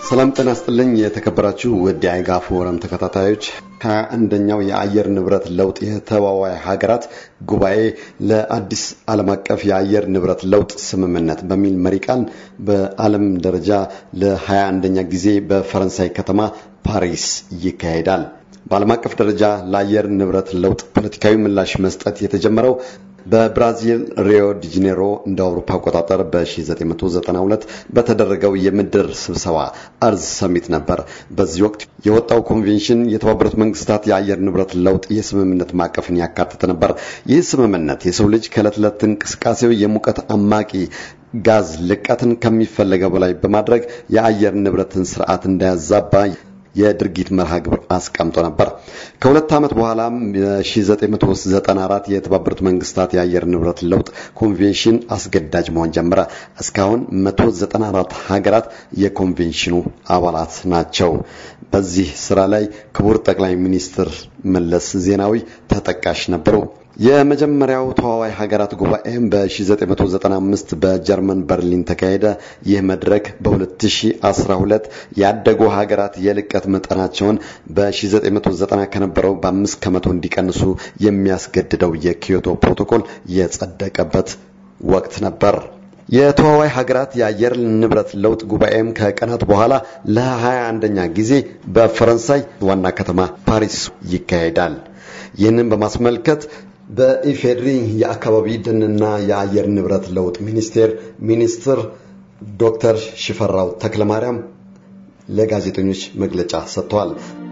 ሰላም ጤና ይስጥልኝ። የተከበራችሁ ውድ የአይጋ ፎረም ተከታታዮች ሀያ አንደኛው የአየር ንብረት ለውጥ የተዋዋይ ሀገራት ጉባኤ ለአዲስ ዓለም አቀፍ የአየር ንብረት ለውጥ ስምምነት በሚል መሪ ቃል በዓለም ደረጃ ለሀያ አንደኛ ጊዜ በፈረንሳይ ከተማ ፓሪስ ይካሄዳል። በዓለም አቀፍ ደረጃ ለአየር ንብረት ለውጥ ፖለቲካዊ ምላሽ መስጠት የተጀመረው በብራዚል ሪዮ ዲ ጄኔሮ እንደ አውሮፓ አቆጣጠር በ1992 በተደረገው የምድር ስብሰባ አርዝ ሰሚት ነበር። በዚህ ወቅት የወጣው ኮንቬንሽን የተባበሩት መንግስታት የአየር ንብረት ለውጥ የስምምነት ማዕቀፍን ያካተተ ነበር። ይህ ስምምነት የሰው ልጅ ከዕለት ዕለት እንቅስቃሴው የሙቀት አማቂ ጋዝ ልቀትን ከሚፈለገው በላይ በማድረግ የአየር ንብረትን ስርዓት እንዳያዛባ የድርጊት መርሃ ግብር አስቀምጦ ነበር። ከሁለት ዓመት በኋላም በ1994 የተባበሩት መንግስታት የአየር ንብረት ለውጥ ኮንቬንሽን አስገዳጅ መሆን ጀመረ። እስካሁን 194 ሀገራት የኮንቬንሽኑ አባላት ናቸው። በዚህ ስራ ላይ ክቡር ጠቅላይ ሚኒስትር መለስ ዜናዊ ተጠቃሽ ነበሩ። የመጀመሪያው ተዋዋይ ሀገራት ጉባኤም በ1995 በጀርመን በርሊን ተካሄደ። ይህ መድረክ በ2012 ያደጉ ሀገራት የልቀት መጠናቸውን በ1990 ከነበረው በአምስት ከመቶ እንዲቀንሱ የሚያስገድደው የኪዮቶ ፕሮቶኮል የጸደቀበት ወቅት ነበር። የተዋዋይ ሀገራት የአየር ንብረት ለውጥ ጉባኤም ከቀናት በኋላ ለ21ኛ ጊዜ በፈረንሳይ ዋና ከተማ ፓሪስ ይካሄዳል። ይህንን በማስመልከት በኢፌድሪ የአካባቢ ደንና የአየር ንብረት ለውጥ ሚኒስቴር ሚኒስትር ዶክተር ሽፈራው ተክለማርያም ለጋዜጠኞች መግለጫ ሰጥተዋል።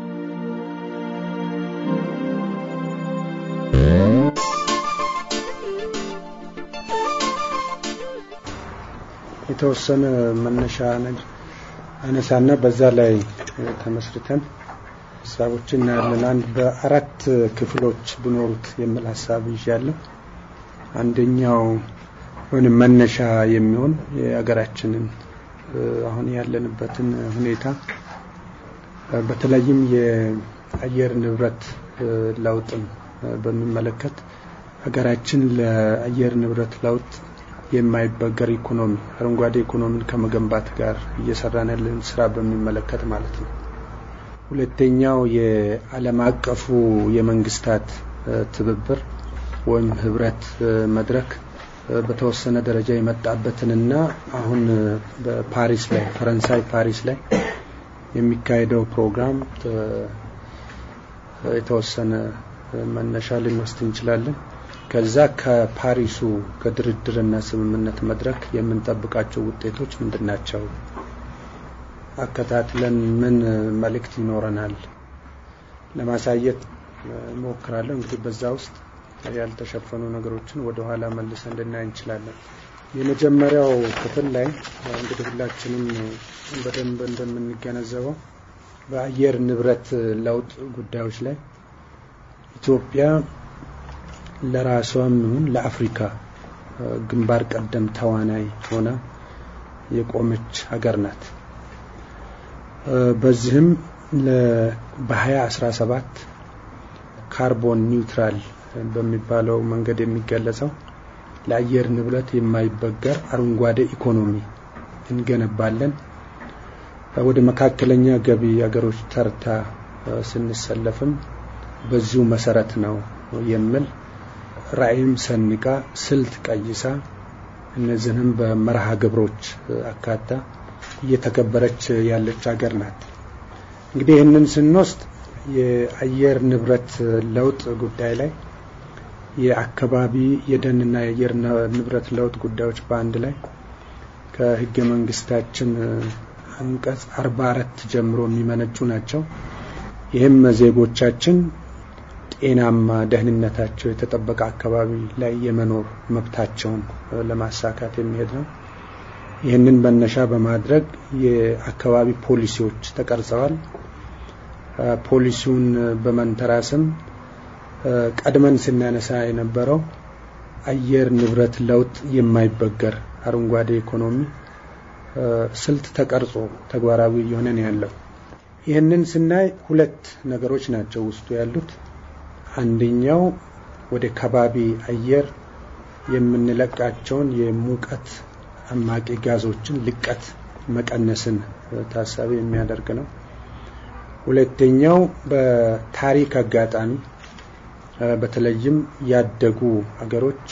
የተወሰነ መነሻ አነሳና በዛ ላይ ተመስርተን ሀሳቦችን እናያለን። አንድ በአራት ክፍሎች ቢኖሩት የሚል ሀሳብ ይዣለሁ። አንደኛው ወይም መነሻ የሚሆን የሀገራችንን አሁን ያለንበትን ሁኔታ በተለይም የአየር ንብረት ለውጥን በሚመለከት ሀገራችን ለአየር ንብረት ለውጥ የማይበገር ኢኮኖሚ አረንጓዴ ኢኮኖሚን ከመገንባት ጋር እየሰራን ያለን ስራ በሚመለከት ማለት ነው። ሁለተኛው የዓለም አቀፉ የመንግስታት ትብብር ወይም ህብረት መድረክ በተወሰነ ደረጃ የመጣበትንና አሁን በፓሪስ ላይ ፈረንሳይ ፓሪስ ላይ የሚካሄደው ፕሮግራም የተወሰነ መነሻ ልንወስድ እንችላለን። ከዛ ከፓሪሱ ከድርድርና ስምምነት መድረክ የምንጠብቃቸው ውጤቶች ምንድን ናቸው? አከታትለን ምን መልእክት ይኖረናል ለማሳየት እሞክራለሁ። እንግዲህ በዛ ውስጥ ያልተሸፈኑ ነገሮችን ወደ ኋላ መልሰን ልናይ እንችላለን። የመጀመሪያው ክፍል ላይ እንግዲህ ሁላችንም በደንብ እንደምንገነዘበው በአየር ንብረት ለውጥ ጉዳዮች ላይ ኢትዮጵያ ለራሷም ይሁን ለአፍሪካ ግንባር ቀደም ተዋናይ ሆና የቆመች ሀገር ናት። በዚህም በ2017 ካርቦን ኒውትራል በሚባለው መንገድ የሚገለጸው ለአየር ንብረት የማይበገር አረንጓዴ ኢኮኖሚ እንገነባለን፣ ወደ መካከለኛ ገቢ ሀገሮች ተርታ ስንሰለፍም በዚሁ መሰረት ነው የሚል ራዕይም ሰንቃ ስልት ቀይሳ እነዚህንም በመርሃ ግብሮች አካታ እየተገበረች ያለች ሀገር ናት። እንግዲህ ይህንን ስንወስድ የአየር ንብረት ለውጥ ጉዳይ ላይ የአካባቢ የደንና የአየር ንብረት ለውጥ ጉዳዮች በአንድ ላይ ከህገ መንግስታችን አንቀጽ አርባ አራት ጀምሮ የሚመነጩ ናቸው። ይህም ዜጎቻችን ጤናማ ደህንነታቸው የተጠበቀ አካባቢ ላይ የመኖር መብታቸውን ለማሳካት የሚሄድ ነው። ይህንን መነሻ በማድረግ የአካባቢ ፖሊሲዎች ተቀርጸዋል። ፖሊሲውን በመንተራስም ቀድመን ስናነሳ የነበረው አየር ንብረት ለውጥ የማይበገር አረንጓዴ ኢኮኖሚ ስልት ተቀርጾ ተግባራዊ እየሆነ ነው ያለው። ይህንን ስናይ ሁለት ነገሮች ናቸው ውስጡ ያሉት። አንደኛው ወደ ከባቢ አየር የምንለቃቸውን የሙቀት አማቂ ጋዞችን ልቀት መቀነስን ታሳቢ የሚያደርግ ነው። ሁለተኛው በታሪክ አጋጣሚ በተለይም ያደጉ አገሮች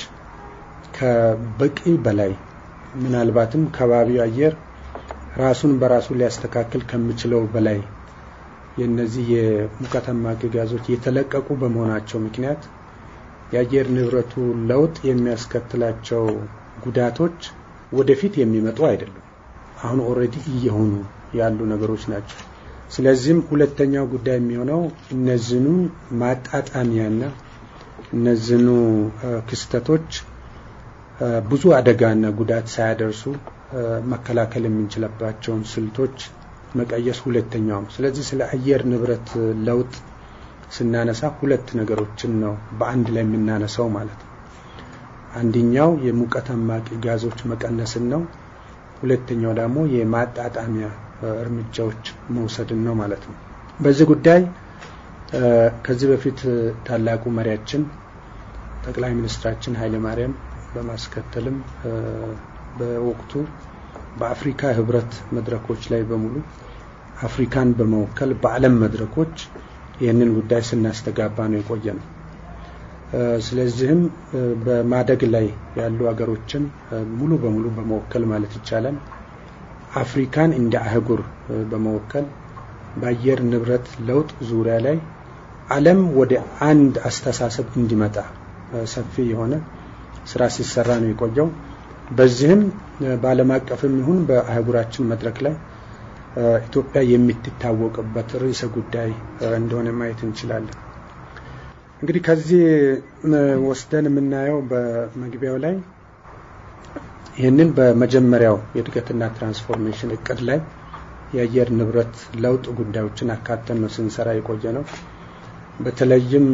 ከበቂ በላይ ምናልባትም ከባቢው አየር ራሱን በራሱ ሊያስተካክል ከሚችለው በላይ የነዚህ የሙቀት አማቂ ጋዞች የተለቀቁ በመሆናቸው ምክንያት የአየር ንብረቱ ለውጥ የሚያስከትላቸው ጉዳቶች ወደፊት የሚመጡ አይደሉም። አሁን ኦልሬዲ እየሆኑ ያሉ ነገሮች ናቸው። ስለዚህም ሁለተኛው ጉዳይ የሚሆነው እነዚህኑ ማጣጣሚያና እነዚህኑ ክስተቶች ብዙ አደጋና ጉዳት ሳያደርሱ መከላከል የምንችልባቸውን ስልቶች መቀየስ ሁለተኛው ነው። ስለዚህ ስለ አየር ንብረት ለውጥ ስናነሳ ሁለት ነገሮችን ነው በአንድ ላይ የምናነሳው ማለት ነው። አንደኛው የሙቀት አማቂ ጋዞች መቀነስን ነው። ሁለተኛው ደግሞ የማጣጣሚያ እርምጃዎች መውሰድን ነው ማለት ነው። በዚህ ጉዳይ ከዚህ በፊት ታላቁ መሪያችን ጠቅላይ ሚኒስትራችን ኃይለ ማርያም በማስከተልም በወቅቱ በአፍሪካ ህብረት መድረኮች ላይ በሙሉ አፍሪካን በመወከል በዓለም መድረኮች ይህንን ጉዳይ ስናስተጋባ ነው የቆየ ነው። ስለዚህም በማደግ ላይ ያሉ ሀገሮችን ሙሉ በሙሉ በመወከል ማለት ይቻላል አፍሪካን እንደ አህጉር በመወከል በአየር ንብረት ለውጥ ዙሪያ ላይ ዓለም ወደ አንድ አስተሳሰብ እንዲመጣ ሰፊ የሆነ ስራ ሲሰራ ነው የቆየው። በዚህም በዓለም አቀፍም ይሁን በአህጉራችን መድረክ ላይ ኢትዮጵያ የምትታወቅበት ርዕሰ ጉዳይ እንደሆነ ማየት እንችላለን። እንግዲህ ከዚህ ወስደን የምናየው በመግቢያው ላይ ይህንን በመጀመሪያው የእድገትና ትራንስፎርሜሽን እቅድ ላይ የአየር ንብረት ለውጥ ጉዳዮችን አካተን ነው ስንሰራ የቆየ ነው። በተለይም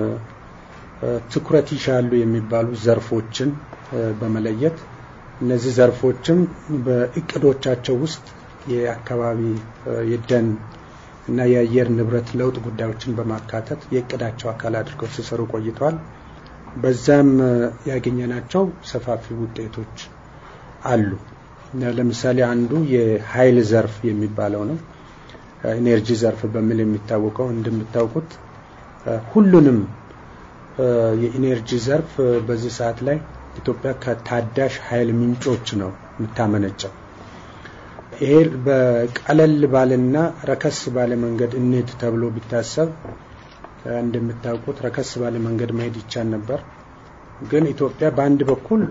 ትኩረት ይሻሉ የሚባሉ ዘርፎችን በመለየት እነዚህ ዘርፎችም በእቅዶቻቸው ውስጥ የአካባቢ የደን እና የአየር ንብረት ለውጥ ጉዳዮችን በማካተት የእቅዳቸው አካል አድርገው ሲሰሩ ቆይተዋል። በዛም ያገኘናቸው ሰፋፊ ውጤቶች አሉ። ለምሳሌ አንዱ የኃይል ዘርፍ የሚባለው ነው። ኢነርጂ ዘርፍ በሚል የሚታወቀው እንደምታውቁት ሁሉንም የኢነርጂ ዘርፍ በዚህ ሰዓት ላይ ኢትዮጵያ ከታዳሽ ኃይል ምንጮች ነው የምታመነጨው። ይሄ በቀለል ባለና ረከስ ባለ መንገድ እንሂድ ተብሎ ቢታሰብ እንደምታውቁት ረከስ ባለ መንገድ መሄድ ይቻል ነበር። ግን ኢትዮጵያ በአንድ በኩል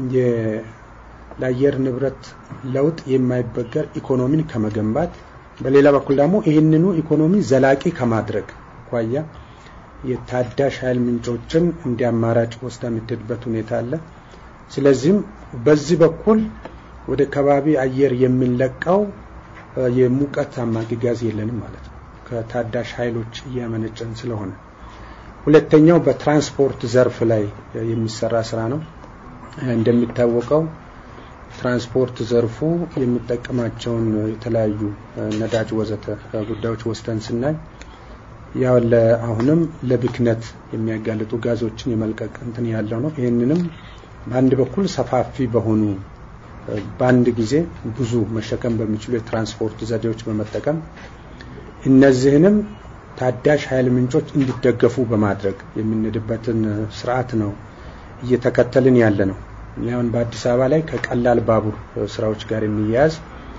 ለአየር ንብረት ለውጥ የማይበገር ኢኮኖሚን ከመገንባት በሌላ በኩል ደግሞ ይህንኑ ኢኮኖሚ ዘላቂ ከማድረግ አኳያ የታዳሽ ኃይል ምንጮችን እንደ አማራጭ ወስዳ የምትሄድበት ሁኔታ አለ። ስለዚህም በዚህ በኩል ወደ ከባቢ አየር የምንለቀው የሙቀት አማቂ ጋዝ የለንም ማለት ነው፣ ከታዳሽ ኃይሎች እያመነጨን ስለሆነ። ሁለተኛው በትራንስፖርት ዘርፍ ላይ የሚሰራ ስራ ነው። እንደሚታወቀው ትራንስፖርት ዘርፉ የሚጠቀማቸውን የተለያዩ ነዳጅ ወዘተ ጉዳዮች ወስደን ስናይ ያው አሁንም ለብክነት የሚያጋልጡ ጋዞችን የመልቀቅ እንትን ያለው ነው። ይህንንም በአንድ በኩል ሰፋፊ በሆኑ በአንድ ጊዜ ብዙ መሸከም በሚችሉ የትራንስፖርት ዘዴዎች በመጠቀም እነዚህንም ታዳሽ ኃይል ምንጮች እንዲደገፉ በማድረግ የምንሄድበትን ስርዓት ነው እየተከተልን ያለ ነው። አሁን በአዲስ አበባ ላይ ከቀላል ባቡር ስራዎች ጋር የሚያያዝ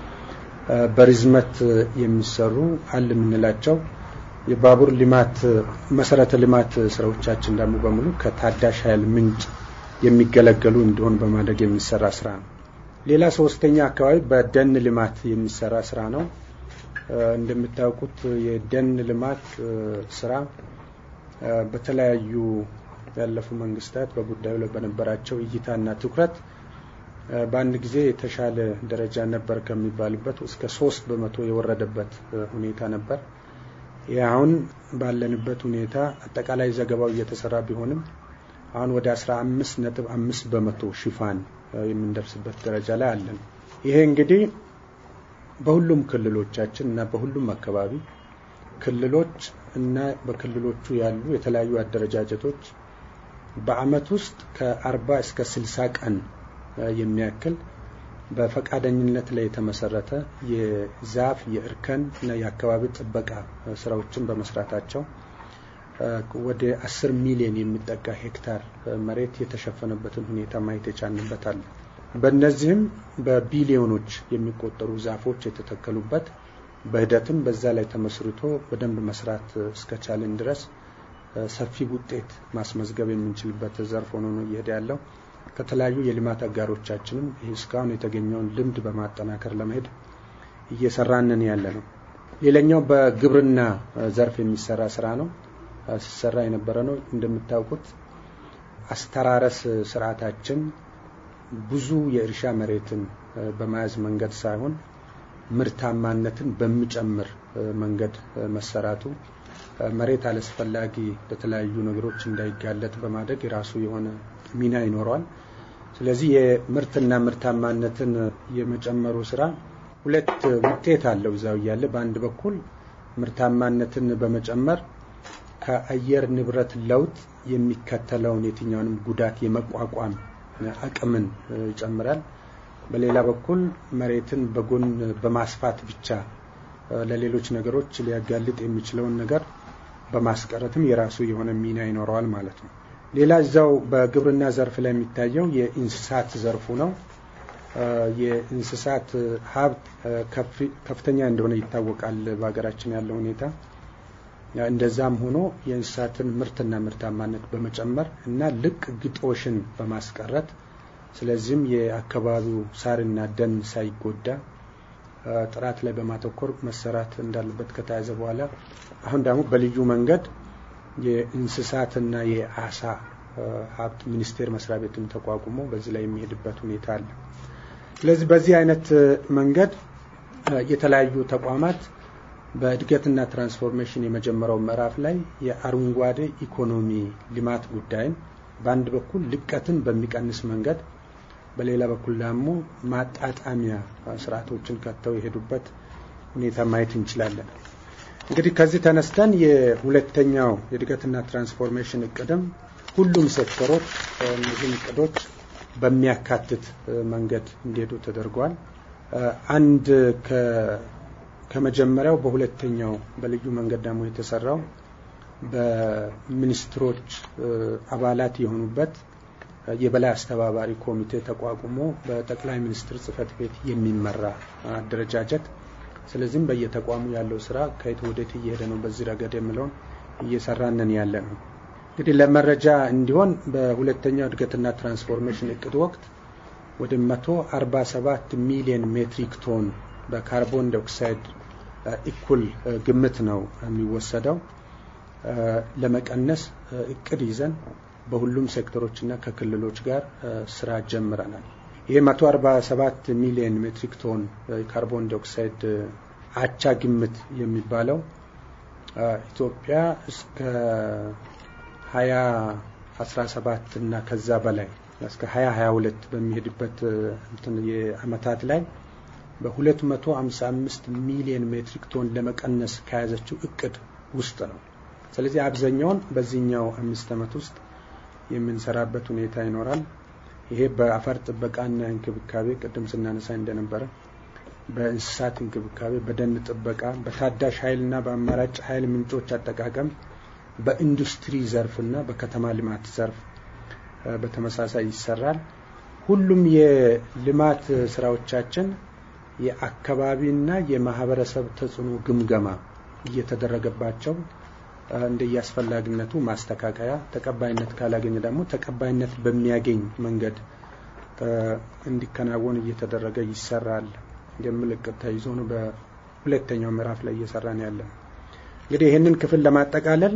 በርዝመት የሚሰሩ አል የምንላቸው የባቡር ልማት መሰረተ ልማት ስራዎቻችን ደግሞ በሙሉ ከታዳሽ ኃይል ምንጭ የሚገለገሉ እንዲሆን በማድረግ የሚሰራ ስራ ነው። ሌላ ሶስተኛ አካባቢ በደን ልማት የሚሰራ ስራ ነው። እንደምታውቁት የደን ልማት ስራ በተለያዩ ያለፉ መንግስታት በጉዳዩ ላይ በነበራቸው እይታና ትኩረት በአንድ ጊዜ የተሻለ ደረጃ ነበር ከሚባልበት እስከ ሶስት በመቶ የወረደበት ሁኔታ ነበር። ይህ አሁን ባለንበት ሁኔታ አጠቃላይ ዘገባው እየተሰራ ቢሆንም አሁን ወደ አስራ አምስት ነጥብ አምስት በመቶ ሽፋን የምንደርስበት ደረጃ ላይ አለን። ይሄ እንግዲህ በሁሉም ክልሎቻችን እና በሁሉም አካባቢ ክልሎች እና በክልሎቹ ያሉ የተለያዩ አደረጃጀቶች በአመት ውስጥ ከአርባ እስከ ስልሳ ቀን የሚያክል በፈቃደኝነት ላይ የተመሰረተ የዛፍ የእርከን እና የአካባቢ ጥበቃ ስራዎችን በመስራታቸው ወደ አስር ሚሊዮን የሚጠጋ ሄክታር መሬት የተሸፈነበትን ሁኔታ ማየት የቻልንበታል። በእነዚህም በቢሊዮኖች የሚቆጠሩ ዛፎች የተተከሉበት በሂደትም በዛ ላይ ተመስርቶ በደንብ መስራት እስከቻልን ድረስ ሰፊ ውጤት ማስመዝገብ የምንችልበት ዘርፍ ሆኖ ነው እየሄደ ያለው። ከተለያዩ የልማት አጋሮቻችንም ይህ እስካሁን የተገኘውን ልምድ በማጠናከር ለመሄድ እየሰራንን ያለ ነው። ሌላኛው በግብርና ዘርፍ የሚሰራ ስራ ነው። ሲሰራ የነበረ ነው። እንደምታውቁት አስተራረስ ስርዓታችን ብዙ የእርሻ መሬትን በመያዝ መንገድ ሳይሆን ምርታማነትን በሚጨምር መንገድ መሰራቱ መሬት አላስፈላጊ ለተለያዩ ነገሮች እንዳይጋለጥ በማድረግ የራሱ የሆነ ሚና ይኖረዋል። ስለዚህ የምርትና ምርታማነትን የመጨመሩ ስራ ሁለት ውጤት አለው እዛው እያለ በአንድ በኩል ምርታማነትን በመጨመር ከአየር ንብረት ለውጥ የሚከተለውን የትኛውንም ጉዳት የመቋቋም አቅምን ይጨምራል። በሌላ በኩል መሬትን በጎን በማስፋት ብቻ ለሌሎች ነገሮች ሊያጋልጥ የሚችለውን ነገር በማስቀረትም የራሱ የሆነ ሚና ይኖረዋል ማለት ነው። ሌላ እዛው በግብርና ዘርፍ ላይ የሚታየው የእንስሳት ዘርፉ ነው። የእንስሳት ሀብት ከፍተኛ እንደሆነ ይታወቃል በሀገራችን ያለው ሁኔታ። እንደዛም ሆኖ የእንስሳትን ምርትና ምርታማነት በመጨመር እና ልቅ ግጦሽን በማስቀረት ስለዚህም የአካባቢው ሳርና ደን ሳይጎዳ ጥራት ላይ በማተኮር መሰራት እንዳለበት ከተያዘ በኋላ አሁን ደግሞ በልዩ መንገድ የእንስሳትና የአሳ ሀብት ሚኒስቴር መስሪያ ቤትም ተቋቁሞ በዚህ ላይ የሚሄድበት ሁኔታ አለ። ስለዚህ በዚህ አይነት መንገድ የተለያዩ ተቋማት በእድገትና ትራንስፎርሜሽን የመጀመሪያው ምዕራፍ ላይ የአረንጓዴ ኢኮኖሚ ልማት ጉዳይን በአንድ በኩል ልቀትን በሚቀንስ መንገድ በሌላ በኩል ደግሞ ማጣጣሚያ ስርዓቶችን ከተው የሄዱበት ሁኔታ ማየት እንችላለን። እንግዲህ ከዚህ ተነስተን የሁለተኛው የእድገትና ትራንስፎርሜሽን እቅድም ሁሉም ሴክተሮች እነዚህም እቅዶች በሚያካትት መንገድ እንዲሄዱ ተደርጓል። አንድ ከመጀመሪያው በሁለተኛው በልዩ መንገድ ደግሞ የተሰራው በሚኒስትሮች አባላት የሆኑበት የበላይ አስተባባሪ ኮሚቴ ተቋቁሞ በጠቅላይ ሚኒስትር ጽህፈት ቤት የሚመራ አደረጃጀት። ስለዚህም በየተቋሙ ያለው ስራ ከየት ወዴት እየሄደ ነው በዚህ ረገድ የምለውን እየሰራንን ያለ ነው። እንግዲህ ለመረጃ እንዲሆን በሁለተኛው እድገትና ትራንስፎርሜሽን እቅድ ወቅት ወደ 147 ሚሊዮን ሜትሪክ ቶን በካርቦን ዳይኦክሳይድ እኩል ግምት ነው የሚወሰደው ለመቀነስ እቅድ ይዘን በሁሉም ሴክተሮችና ከክልሎች ጋር ስራ ጀምረናል። ይህ 147 ሚሊዮን ሜትሪክ ቶን የካርቦን ዳይኦክሳይድ አቻ ግምት የሚባለው ኢትዮጵያ እስከ 2017 እና ከዛ በላይ እስከ 2022 በሚሄድበት እንትን የአመታት ላይ በ255 ሚሊዮን ሜትሪክ ቶን ለመቀነስ ከያዘችው እቅድ ውስጥ ነው። ስለዚህ አብዛኛውን በዚህኛው አምስት ዓመት ውስጥ የምንሰራበት ሁኔታ ይኖራል። ይሄ በአፈር ጥበቃና እንክብካቤ ቅድም ስናነሳ እንደነበረ በእንስሳት እንክብካቤ፣ በደን ጥበቃ፣ በታዳሽ ኃይልና በአማራጭ ኃይል ምንጮች አጠቃቀም፣ በኢንዱስትሪ ዘርፍና በከተማ ልማት ዘርፍ በተመሳሳይ ይሰራል። ሁሉም የልማት ስራዎቻችን የአካባቢና የማህበረሰብ ተጽዕኖ ግምገማ እየተደረገባቸው እንደየአስፈላጊነቱ ማስተካከያ፣ ተቀባይነት ካላገኘ ደግሞ ተቀባይነት በሚያገኝ መንገድ እንዲከናወን እየተደረገ ይሰራል የሚል እቅድ ተይዞ ነው በሁለተኛው ምዕራፍ ላይ እየሰራን ያለ። እንግዲህ ይህንን ክፍል ለማጠቃለል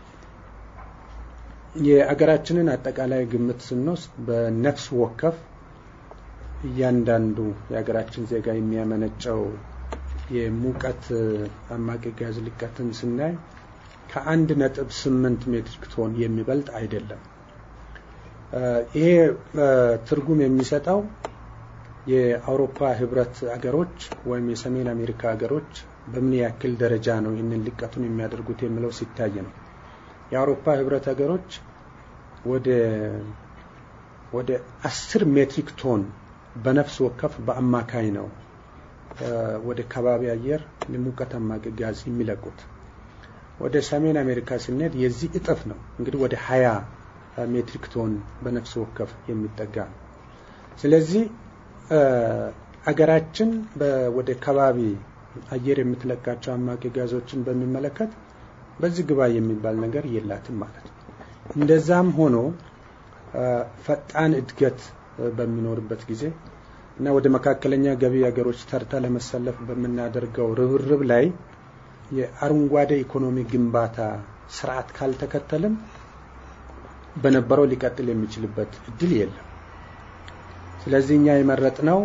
የአገራችንን አጠቃላይ ግምት ስንወስድ በነፍስ ወከፍ እያንዳንዱ የሀገራችን ዜጋ የሚያመነጨው የሙቀት አማቂ ጋዝ ልቀትን ስናይ ከአንድ ነጥብ ስምንት ሜትሪክ ቶን የሚበልጥ አይደለም። ይሄ ትርጉም የሚሰጠው የአውሮፓ ህብረት አገሮች ወይም የሰሜን አሜሪካ ሀገሮች በምን ያክል ደረጃ ነው ይህንን ልቀቱን የሚያደርጉት የሚለው ሲታይ ነው። የአውሮፓ ህብረት ሀገሮች ወደ ወደ አስር ሜትሪክ ቶን በነፍስ ወከፍ በአማካይ ነው ወደ ከባቢ አየር ሙቀት አማቂ ጋዝ የሚለቁት። ወደ ሰሜን አሜሪካ ስንሄድ የዚህ እጥፍ ነው። እንግዲህ ወደ ሀያ ሜትሪክ ቶን በነፍስ ወከፍ የሚጠጋ ነው። ስለዚህ አገራችን ወደ ከባቢ አየር የምትለቃቸው አማቂ ጋዞችን በሚመለከት በዚህ ግባ የሚባል ነገር የላትም ማለት ነው። እንደዛም ሆኖ ፈጣን እድገት በሚኖርበት ጊዜ እና ወደ መካከለኛ ገቢ ሀገሮች ተርታ ለመሰለፍ በምናደርገው ርብርብ ላይ የአረንጓዴ ኢኮኖሚ ግንባታ ስርዓት ካልተከተልን በነበረው ሊቀጥል የሚችልበት እድል የለም። ስለዚህ እኛ የመረጥነው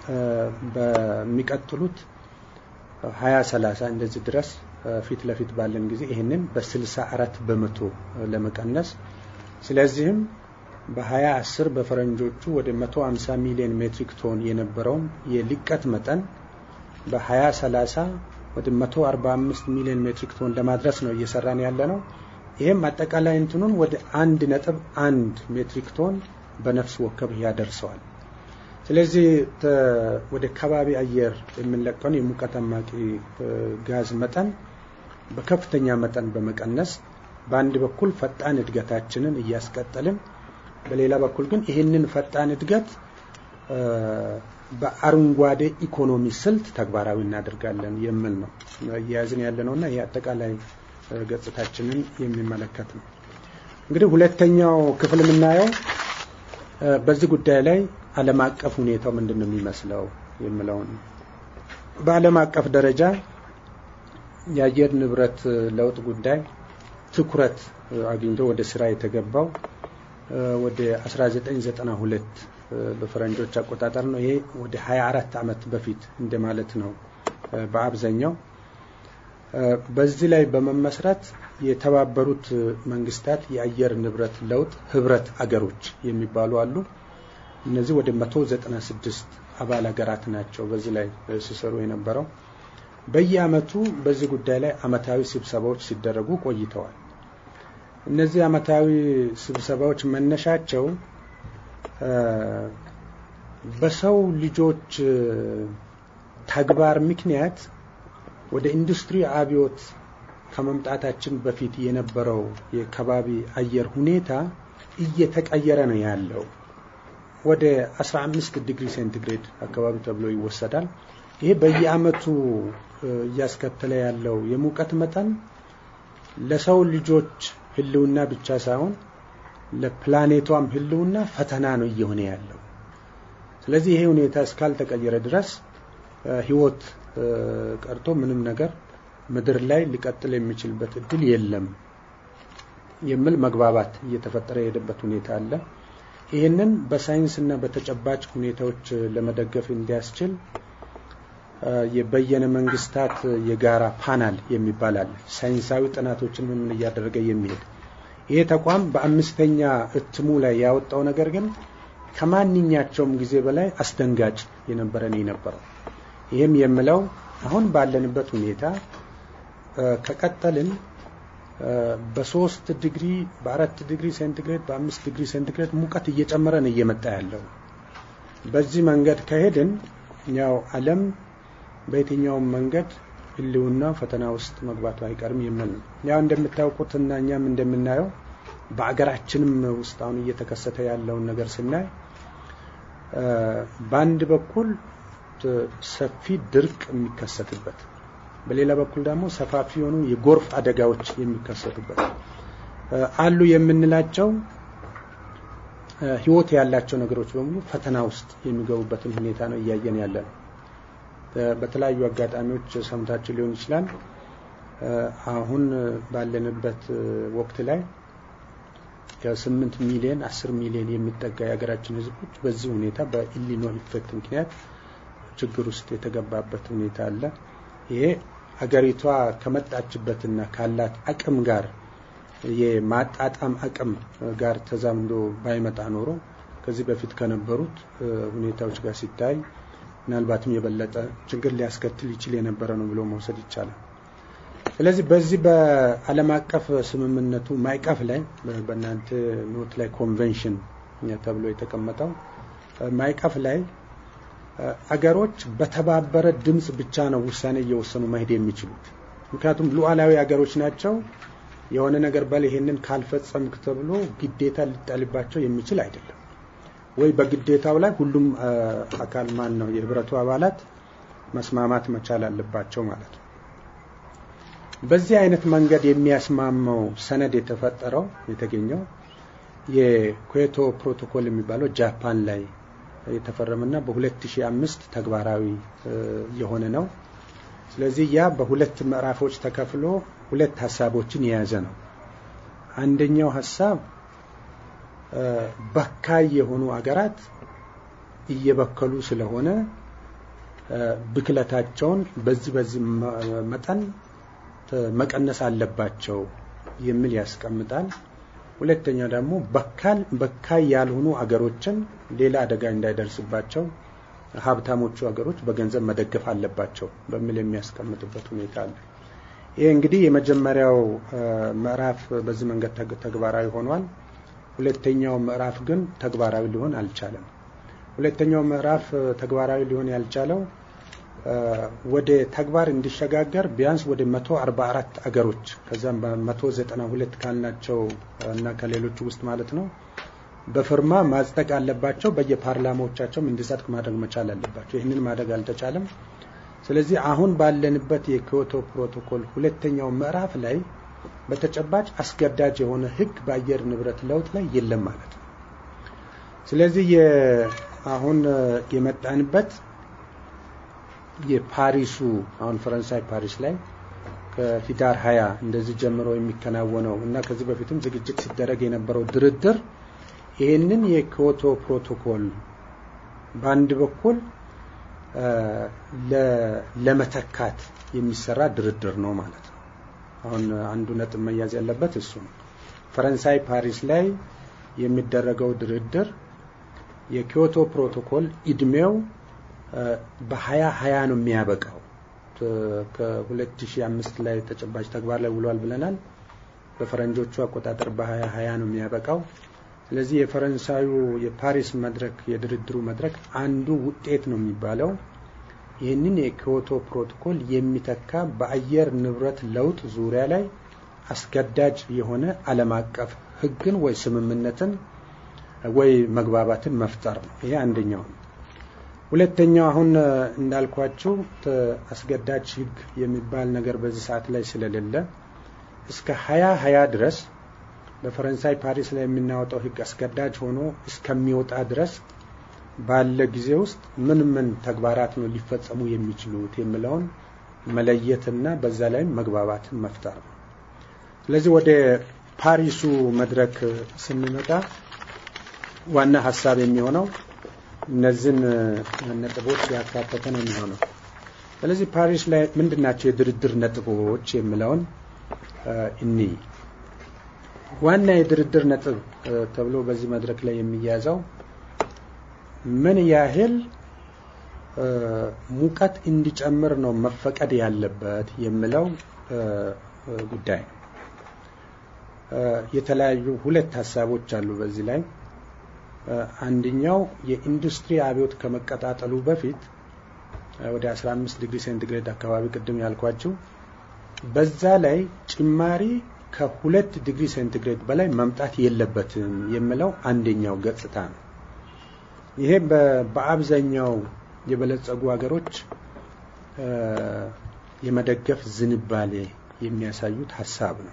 በሚቀጥሉት ሀያ ሰላሳ እንደዚህ ድረስ ፊት ለፊት ባለን ጊዜ ይህንን በስልሳ አራት በመቶ ለመቀነስ ስለዚህም በሀያ አስር በፈረንጆቹ ወደ መቶ ሀምሳ ሚሊዮን ሜትሪክ ቶን የነበረውን የልቀት መጠን በሀያ ሰላሳ ወደ መቶ አርባ አምስት ሚሊዮን ሜትሪክ ቶን ለማድረስ ነው እየሰራን ያለ ነው። ይህም አጠቃላይ እንትኑን ወደ አንድ ነጥብ አንድ ሜትሪክ ቶን በነፍስ ወከፍ ያደርሰዋል። ስለዚህ ወደ ከባቢ አየር የምንለቀውን የሙቀት አማቂ ጋዝ መጠን በከፍተኛ መጠን በመቀነስ በአንድ በኩል ፈጣን እድገታችንን እያስቀጠልን፣ በሌላ በኩል ግን ይህንን ፈጣን እድገት በአረንጓዴ ኢኮኖሚ ስልት ተግባራዊ እናደርጋለን የሚል ነው እያያዝን ያለ ነው እና ይህ አጠቃላይ ገጽታችንን የሚመለከት ነው። እንግዲህ ሁለተኛው ክፍል የምናየው በዚህ ጉዳይ ላይ ዓለም አቀፍ ሁኔታው ምንድን ነው የሚመስለው የሚለውን በዓለም አቀፍ ደረጃ የአየር ንብረት ለውጥ ጉዳይ ትኩረት አግኝቶ ወደ ስራ የተገባው ወደ 1992 በፈረንጆች አቆጣጠር ነው። ይሄ ወደ 24 ዓመት በፊት እንደማለት ነው በአብዛኛው። በዚህ ላይ በመመስረት የተባበሩት መንግስታት የአየር ንብረት ለውጥ ህብረት አገሮች የሚባሉ አሉ። እነዚህ ወደ 196 አባል ሀገራት ናቸው በዚህ ላይ ሲሰሩ የነበረው። በየአመቱ በዚህ ጉዳይ ላይ አመታዊ ስብሰባዎች ሲደረጉ ቆይተዋል። እነዚህ አመታዊ ስብሰባዎች መነሻቸው በሰው ልጆች ተግባር ምክንያት ወደ ኢንዱስትሪ አብዮት ከመምጣታችን በፊት የነበረው የከባቢ አየር ሁኔታ እየተቀየረ ነው ያለው። ወደ 15 ዲግሪ ሴንቲግሬድ አካባቢ ተብሎ ይወሰዳል። ይሄ በየአመቱ እያስከተለ ያለው የሙቀት መጠን ለሰው ልጆች ህልውና ብቻ ሳይሆን ለፕላኔቷም ህልውና ፈተና ነው እየሆነ ያለው። ስለዚህ ይሄ ሁኔታ እስካልተቀየረ ድረስ ህይወት ቀርቶ ምንም ነገር ምድር ላይ ሊቀጥል የሚችልበት እድል የለም የሚል መግባባት እየተፈጠረ የሄደበት ሁኔታ አለ። ይህንን በሳይንስና በተጨባጭ ሁኔታዎች ለመደገፍ እንዲያስችል የበየነ መንግስታት የጋራ ፓናል የሚባል አለ። ሳይንሳዊ ጥናቶችን ምን እያደረገ የሚሄድ ይሄ ተቋም በአምስተኛ እትሙ ላይ ያወጣው ነገር ግን ከማንኛቸውም ጊዜ በላይ አስደንጋጭ የነበረ ነው የነበረው። ይህም የምለው አሁን ባለንበት ሁኔታ ከቀጠልን በሶስት ዲግሪ በአራት ዲግሪ ሴንቲግሬድ በአምስት ዲግሪ ሴንቲግሬድ ሙቀት እየጨመረ ነው እየመጣ ያለው። በዚህ መንገድ ከሄድን ያው ዓለም በየትኛውም መንገድ ህልውና ፈተና ውስጥ መግባቱ አይቀርም የሚል ነው። ያው እንደምታውቁትና እኛም እንደምናየው በአገራችንም ውስጥ አሁን እየተከሰተ ያለውን ነገር ስናይ በአንድ በኩል ሰፊ ድርቅ የሚከሰትበት በሌላ በኩል ደግሞ ሰፋፊ የሆኑ የጎርፍ አደጋዎች የሚከሰቱበት አሉ የምንላቸው ህይወት ያላቸው ነገሮች በሙሉ ፈተና ውስጥ የሚገቡበትን ሁኔታ ነው እያየን ያለ ነው። በተለያዩ አጋጣሚዎች ሰምታችሁ ሊሆን ይችላል። አሁን ባለንበት ወቅት ላይ ከስምንት ሚሊዮን አስር ሚሊዮን የሚጠጋ የሀገራችን ህዝቦች በዚህ ሁኔታ በኢሊኖ ኢፌክት ምክንያት ችግር ውስጥ የተገባበት ሁኔታ አለ። ይሄ ሀገሪቷ ከመጣችበትና ካላት አቅም ጋር የማጣጣም አቅም ጋር ተዛምዶ ባይመጣ ኖሮ ከዚህ በፊት ከነበሩት ሁኔታዎች ጋር ሲታይ ምናልባትም የበለጠ ችግር ሊያስከትል ይችል የነበረ ነው ብሎ መውሰድ ይቻላል። ስለዚህ በዚህ በዓለም አቀፍ ስምምነቱ ማዕቀፍ ላይ በእናንተ ኖት ላይ ኮንቬንሽን ተብሎ የተቀመጠው ማዕቀፍ ላይ አገሮች በተባበረ ድምፅ ብቻ ነው ውሳኔ እየወሰኑ መሄድ የሚችሉት። ምክንያቱም ሉዓላዊ አገሮች ናቸው። የሆነ ነገር በል ይሄንን ካልፈጸምክ ተብሎ ግዴታ ሊጣልባቸው የሚችል አይደለም። ወይ በግዴታው ላይ ሁሉም አካል ማን ነው የህብረቱ አባላት መስማማት መቻል አለባቸው ማለት ነው። በዚህ አይነት መንገድ የሚያስማማው ሰነድ የተፈጠረው የተገኘው የኩዌቶ ፕሮቶኮል የሚባለው ጃፓን ላይ የተፈረመና በ2005 ተግባራዊ የሆነ ነው። ስለዚህ ያ በሁለት ምዕራፎች ተከፍሎ ሁለት ሀሳቦችን የያዘ ነው። አንደኛው ሀሳብ በካይ የሆኑ አገራት እየበከሉ ስለሆነ ብክለታቸውን በዚህ በዚህ መጠን መቀነስ አለባቸው የሚል ያስቀምጣል። ሁለተኛው ደግሞ በካል በካይ ያልሆኑ አገሮችን ሌላ አደጋ እንዳይደርስባቸው ሀብታሞቹ ሀገሮች በገንዘብ መደገፍ አለባቸው በሚል የሚያስቀምጥበት ሁኔታ አለ። ይህ እንግዲህ የመጀመሪያው ምዕራፍ በዚህ መንገድ ተግባራዊ ሆኗል። ሁለተኛው ምዕራፍ ግን ተግባራዊ ሊሆን አልቻለም። ሁለተኛው ምዕራፍ ተግባራዊ ሊሆን ያልቻለው ወደ ተግባር እንዲሸጋገር ቢያንስ ወደ 144 አገሮች ከዛም በ192 ካልናቸው እና ከሌሎቹ ውስጥ ማለት ነው በፍርማ ማጽደቅ አለባቸው። በየፓርላማዎቻቸውም እንዲጸድቅ ማድረግ መቻል አለባቸው። ይህንን ማድረግ አልተቻለም። ስለዚህ አሁን ባለንበት የኪዮቶ ፕሮቶኮል ሁለተኛው ምዕራፍ ላይ በተጨባጭ አስገዳጅ የሆነ ሕግ በአየር ንብረት ለውጥ ላይ የለም ማለት ነው። ስለዚህ አሁን የመጣንበት የፓሪሱ አሁን ፈረንሳይ ፓሪስ ላይ ከሂዳር ሀያ እንደዚህ ጀምሮ የሚከናወነው እና ከዚህ በፊትም ዝግጅት ሲደረግ የነበረው ድርድር ይህንን የኪዮቶ ፕሮቶኮል በአንድ በኩል ለመተካት የሚሰራ ድርድር ነው ማለት ነው። አሁን አንዱ ነጥብ መያዝ ያለበት እሱ ነው። ፈረንሳይ ፓሪስ ላይ የሚደረገው ድርድር የኪዮቶ ፕሮቶኮል እድሜው በሀያ ሀያ ነው የሚያበቃው። ከ2005 ላይ ተጨባጭ ተግባር ላይ ውሏል ብለናል። በፈረንጆቹ አቆጣጠር በሀያ ሀያ ነው የሚያበቃው። ስለዚህ የፈረንሳዩ የፓሪስ መድረክ የድርድሩ መድረክ አንዱ ውጤት ነው የሚባለው ይህንን የኪዮቶ ፕሮቶኮል የሚተካ በአየር ንብረት ለውጥ ዙሪያ ላይ አስገዳጅ የሆነ ዓለም አቀፍ ሕግን ወይ ስምምነትን ወይ መግባባትን መፍጠር ነው። ይሄ አንደኛው ነው። ሁለተኛው አሁን እንዳልኳችሁ አስገዳጅ ሕግ የሚባል ነገር በዚህ ሰዓት ላይ ስለሌለ እስከ ሀያ ሀያ ድረስ በፈረንሳይ ፓሪስ ላይ የምናወጣው ሕግ አስገዳጅ ሆኖ እስከሚወጣ ድረስ ባለ ጊዜ ውስጥ ምን ምን ተግባራት ነው ሊፈጸሙ የሚችሉት የሚለውን መለየትና በዛ ላይም መግባባትን መፍጠር ነው። ስለዚህ ወደ ፓሪሱ መድረክ ስንመጣ ዋና ሀሳብ የሚሆነው እነዚህን ነጥቦች ያካተተ ነው የሚሆነው። ስለዚህ ፓሪስ ላይ ምንድን ናቸው የድርድር ነጥቦች የሚለውን እኒ ዋና የድርድር ነጥብ ተብሎ በዚህ መድረክ ላይ የሚያዘው ምን ያህል ሙቀት እንዲጨምር ነው መፈቀድ ያለበት የሚለው ጉዳይ ነው። የተለያዩ ሁለት ሀሳቦች አሉ በዚህ ላይ። አንደኛው የኢንዱስትሪ አብዮት ከመቀጣጠሉ በፊት ወደ 15 ዲግሪ ሴንቲግሬድ አካባቢ ቅድም ያልኳችሁ በዛ ላይ ጭማሪ ከሁለት ዲግሪ ሴንቲግሬድ በላይ መምጣት የለበትም የሚለው አንደኛው ገጽታ ነው። ይሄ በአብዛኛው የበለጸጉ ሀገሮች የመደገፍ ዝንባሌ የሚያሳዩት ሀሳብ ነው።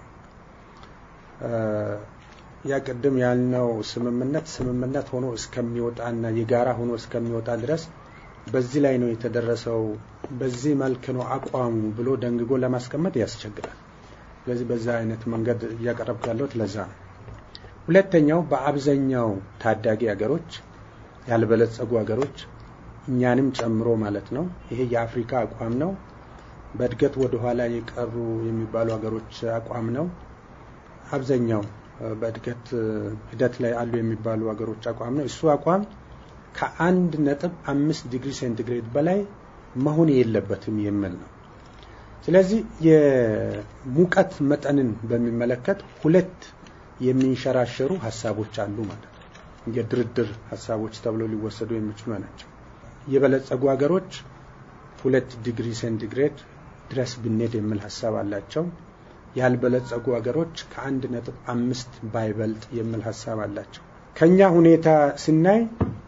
ያ ቅድም ያልነው ስምምነት ስምምነት ሆኖ እስከሚወጣና የጋራ ሆኖ እስከሚወጣ ድረስ በዚህ ላይ ነው የተደረሰው፣ በዚህ መልክ ነው አቋሙ ብሎ ደንግጎ ለማስቀመጥ ያስቸግራል። ስለዚህ በዛ አይነት መንገድ እያቀረብኩ ያለሁት ለዛ ነው። ሁለተኛው በአብዛኛው ታዳጊ ሀገሮች ያልበለጸጉ ሀገሮች እኛንም ጨምሮ ማለት ነው። ይሄ የአፍሪካ አቋም ነው። በእድገት ወደ ኋላ የቀሩ የሚባሉ ሀገሮች አቋም ነው። አብዛኛው በእድገት ሂደት ላይ አሉ የሚባሉ ሀገሮች አቋም ነው። እሱ አቋም ከአንድ ነጥብ አምስት ዲግሪ ሴንቲግሬድ በላይ መሆን የለበትም የሚል ነው። ስለዚህ የሙቀት መጠንን በሚመለከት ሁለት የሚንሸራሸሩ ሀሳቦች አሉ ማለት ነው። የድርድር ሀሳቦች ተብለው ሊወሰዱ የሚችሉ ናቸው። የበለጸጉ ሀገሮች ሁለት ዲግሪ ሴንቲግሬድ ድረስ ብንሄድ የሚል ሀሳብ አላቸው። ያልበለጸጉ ሀገሮች ከአንድ ነጥብ አምስት ባይበልጥ የሚል ሀሳብ አላቸው። ከኛ ሁኔታ ስናይ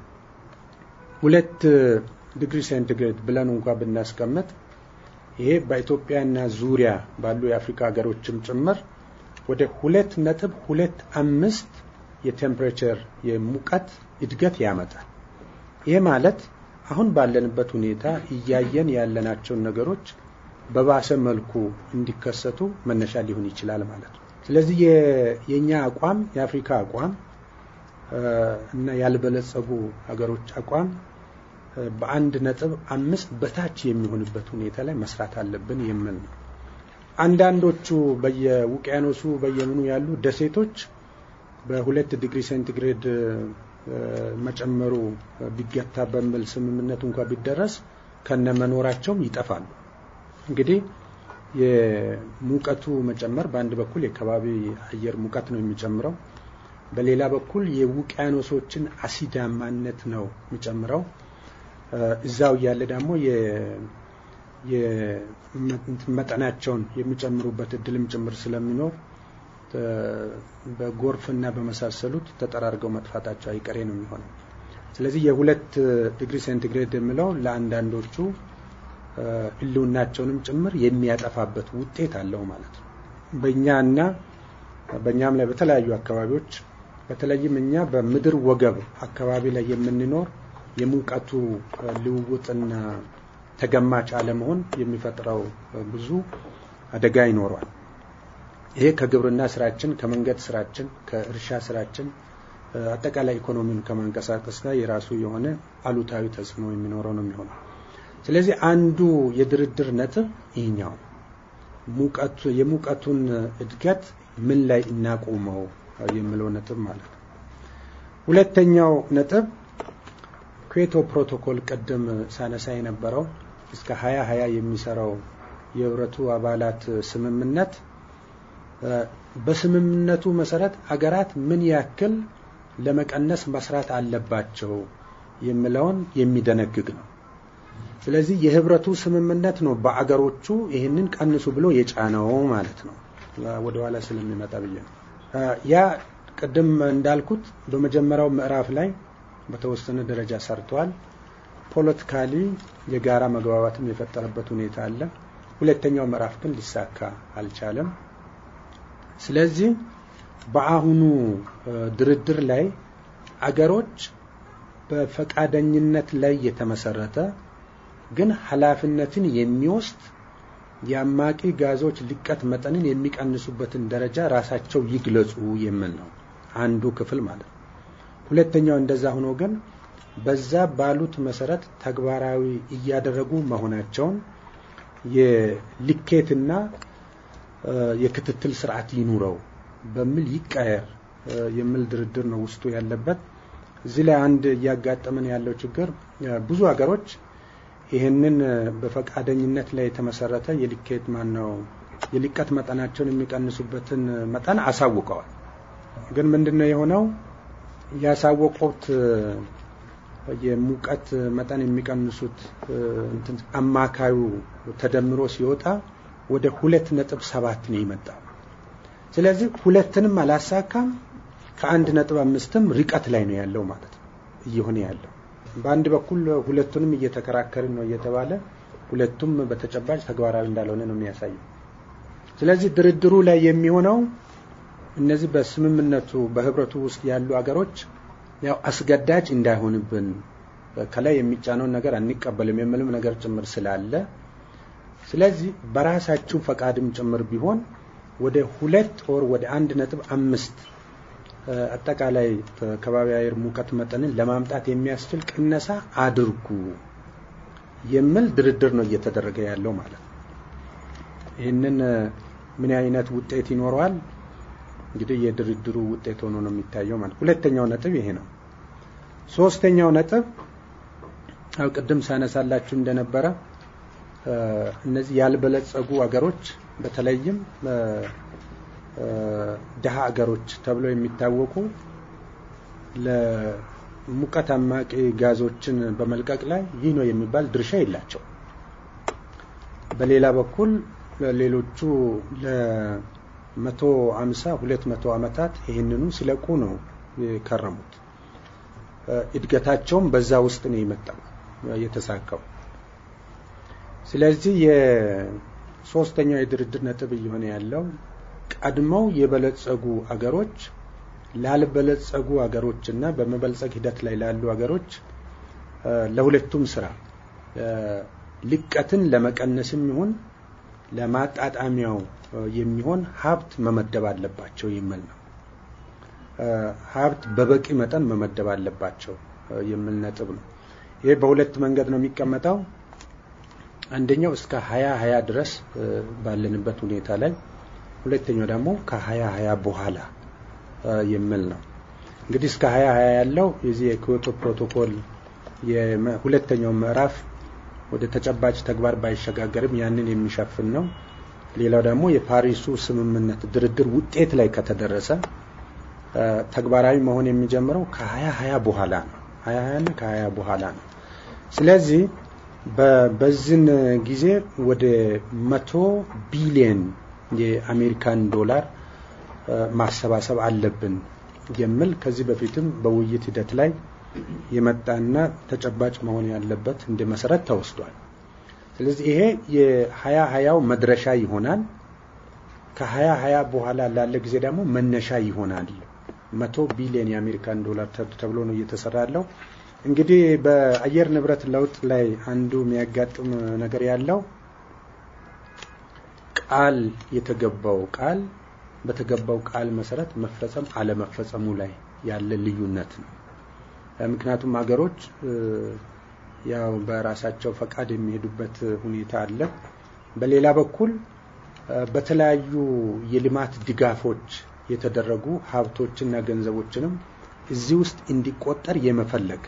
ሁለት ዲግሪ ሴንቲግሬድ ብለን እንኳ ብናስቀምጥ ይሄ በኢትዮጵያና ዙሪያ ባሉ የአፍሪካ ሀገሮችም ጭምር ወደ ሁለት ነጥብ ሁለት አምስት የቴምፕሬቸር የሙቀት እድገት ያመጣል። ይህ ማለት አሁን ባለንበት ሁኔታ እያየን ያለናቸውን ነገሮች በባሰ መልኩ እንዲከሰቱ መነሻ ሊሆን ይችላል ማለት ነው። ስለዚህ የእኛ አቋም የአፍሪካ አቋም እና ያልበለጸጉ ሀገሮች አቋም በአንድ ነጥብ አምስት በታች የሚሆንበት ሁኔታ ላይ መስራት አለብን የሚል ነው። አንዳንዶቹ በየውቅያኖሱ በየምኑ ያሉ ደሴቶች በሁለት ዲግሪ ሴንቲግሬድ መጨመሩ ቢገታ በሚል ስምምነት እንኳ ቢደረስ ከነመኖራቸውም ይጠፋሉ። እንግዲህ የሙቀቱ መጨመር በአንድ በኩል የከባቢ አየር ሙቀት ነው የሚጨምረው፣ በሌላ በኩል የውቅያኖሶችን አሲዳማነት ነው የሚጨምረው። እዛው እያለ ደግሞ መጠናቸውን የሚጨምሩበት እድልም ጭምር ስለሚኖር በጎርፍና በመሳሰሉት ተጠራርገው መጥፋታቸው አይቀሬ ነው የሚሆነው። ስለዚህ የሁለት ዲግሪ ሴንቲግሬድ የሚለው ለአንዳንዶቹ ሕልውናቸውንም ጭምር የሚያጠፋበት ውጤት አለው ማለት ነው። በእኛና በእኛም ላይ በተለያዩ አካባቢዎች በተለይም እኛ በምድር ወገብ አካባቢ ላይ የምንኖር የሙቀቱ ልውውጥና ተገማች አለመሆን የሚፈጥረው ብዙ አደጋ ይኖረዋል። ይሄ ከግብርና ስራችን፣ ከመንገድ ስራችን፣ ከእርሻ ስራችን አጠቃላይ ኢኮኖሚን ከማንቀሳቀስ ጋር የራሱ የሆነ አሉታዊ ተጽዕኖ የሚኖረው ነው የሚሆነው። ስለዚህ አንዱ የድርድር ነጥብ ይህኛው ሙቀቱ የሙቀቱን እድገት ምን ላይ እናቁመው የሚለው ነጥብ ማለት ነው። ሁለተኛው ነጥብ ኩዌቶ ፕሮቶኮል ቅድም ሳነሳ የነበረው እስከ ሀያ ሀያ የሚሰራው የህብረቱ አባላት ስምምነት በስምምነቱ መሰረት አገራት ምን ያክል ለመቀነስ መስራት አለባቸው የሚለውን የሚደነግግ ነው። ስለዚህ የህብረቱ ስምምነት ነው በአገሮቹ ይህንን ቀንሱ ብሎ የጫነው ማለት ነው። ወደኋላ ስለሚመጣ ብዬ ነው። ያ ቅድም እንዳልኩት በመጀመሪያው ምዕራፍ ላይ በተወሰነ ደረጃ ሰርተዋል። ፖለቲካሊ የጋራ መግባባትም የፈጠረበት ሁኔታ አለ። ሁለተኛው ምዕራፍ ግን ሊሳካ አልቻለም። ስለዚህ በአሁኑ ድርድር ላይ አገሮች በፈቃደኝነት ላይ የተመሰረተ ግን ኃላፊነትን የሚወስድ የአማቂ ጋዞች ልቀት መጠንን የሚቀንሱበትን ደረጃ ራሳቸው ይግለጹ የሚል ነው አንዱ ክፍል ማለት ነው። ሁለተኛው እንደዛ ሆኖ ግን በዛ ባሉት መሰረት ተግባራዊ እያደረጉ መሆናቸውን የልኬትና የክትትል ስርዓት ይኑረው በሚል ይቀየር የሚል ድርድር ነው ውስጡ ያለበት። እዚህ ላይ አንድ እያጋጠመን ያለው ችግር ብዙ ሀገሮች ይህንን በፈቃደኝነት ላይ የተመሰረተ የልኬት ማን ነው የልቀት መጠናቸውን የሚቀንሱበትን መጠን አሳውቀዋል። ግን ምንድን ነው የሆነው? ያሳወቁት የሙቀት መጠን የሚቀንሱት አማካዩ ተደምሮ ሲወጣ ወደ ሁለት ነጥብ ሰባት ነው የመጣው። ስለዚህ ሁለትንም አላሳካም ከአንድ ነጥብ አምስትም ርቀት ላይ ነው ያለው ማለት ነው እየሆነ ያለው። በአንድ በኩል ሁለቱንም እየተከራከርን ነው እየተባለ ሁለቱም በተጨባጭ ተግባራዊ እንዳልሆነ ነው የሚያሳየው። ስለዚህ ድርድሩ ላይ የሚሆነው እነዚህ በስምምነቱ በህብረቱ ውስጥ ያሉ አገሮች ያው አስገዳጅ እንዳይሆንብን ከላይ የሚጫነውን ነገር አንቀበልም የሚልም ነገር ጭምር ስላለ ስለዚህ በራሳችሁ ፈቃድም ጭምር ቢሆን ወደ ሁለት ወር ወደ አንድ ነጥብ አምስት አጠቃላይ ከባቢ አየር ሙቀት መጠንን ለማምጣት የሚያስችል ቅነሳ አድርጉ የሚል ድርድር ነው እየተደረገ ያለው ማለት ነው። ይህንን ምን አይነት ውጤት ይኖረዋል? እንግዲህ የድርድሩ ውጤት ሆኖ ነው የሚታየው ማለት። ሁለተኛው ነጥብ ይሄ ነው። ሶስተኛው ነጥብ ያው ቅድም ሳነሳላችሁ እንደነበረ እነዚህ ያልበለጸጉ አገሮች በተለይም ድሀ አገሮች ተብለው የሚታወቁ ሙቀት አማቂ ጋዞችን በመልቀቅ ላይ ይህ ነው የሚባል ድርሻ የላቸው። በሌላ በኩል ሌሎቹ ለመቶ አምሳ ሁለት መቶ ዓመታት ይህንኑ ሲለቁ ነው የከረሙት። እድገታቸውም በዛ ውስጥ ነው የመጣው የተሳካው። ስለዚህ የሶስተኛው የድርድር ነጥብ እየሆነ ያለው ቀድመው የበለጸጉ አገሮች ላልበለጸጉ አገሮች እና በመበልጸግ ሂደት ላይ ላሉ አገሮች ለሁለቱም ስራ ልቀትን ለመቀነስም ይሁን ለማጣጣሚያው የሚሆን ሀብት መመደብ አለባቸው የሚል ነው። ሀብት በበቂ መጠን መመደብ አለባቸው የሚል ነጥብ ነው። ይሄ በሁለት መንገድ ነው የሚቀመጠው። አንደኛው እስከ ሀያ ሀያ ድረስ ባለንበት ሁኔታ ላይ፣ ሁለተኛው ደግሞ ከሀያ ሀያ በኋላ የሚል ነው። እንግዲህ እስከ ሀያ ሀያ ያለው የዚህ የኪዮቶ ፕሮቶኮል የሁለተኛው ምዕራፍ ወደ ተጨባጭ ተግባር ባይሸጋገርም ያንን የሚሸፍን ነው። ሌላው ደግሞ የፓሪሱ ስምምነት ድርድር ውጤት ላይ ከተደረሰ ተግባራዊ መሆን የሚጀምረው ከሀያ ሀያ በኋላ ነው። ሀያ ሀያና ከሀያ በኋላ ነው። ስለዚህ በዚህን ጊዜ ወደ መቶ ቢሊየን የአሜሪካን ዶላር ማሰባሰብ አለብን የሚል ከዚህ በፊትም በውይይት ሂደት ላይ የመጣና ተጨባጭ መሆን ያለበት እንደ መሰረት ተወስዷል። ስለዚህ ይሄ የሀያ ሀያው መድረሻ ይሆናል። ከሀያ ሀያ በኋላ ላለ ጊዜ ደግሞ መነሻ ይሆናል። መቶ ቢሊዮን የአሜሪካን ዶላር ተብሎ ነው እየተሰራ ያለው። እንግዲህ በአየር ንብረት ለውጥ ላይ አንዱ የሚያጋጥም ነገር ያለው ቃል የተገባው ቃል በተገባው ቃል መሰረት መፈጸም አለመፈጸሙ ላይ ያለ ልዩነት ነው። ምክንያቱም ሀገሮች ያው በራሳቸው ፈቃድ የሚሄዱበት ሁኔታ አለ። በሌላ በኩል በተለያዩ የልማት ድጋፎች የተደረጉ ሀብቶችና ገንዘቦችንም እዚህ ውስጥ እንዲቆጠር የመፈለግ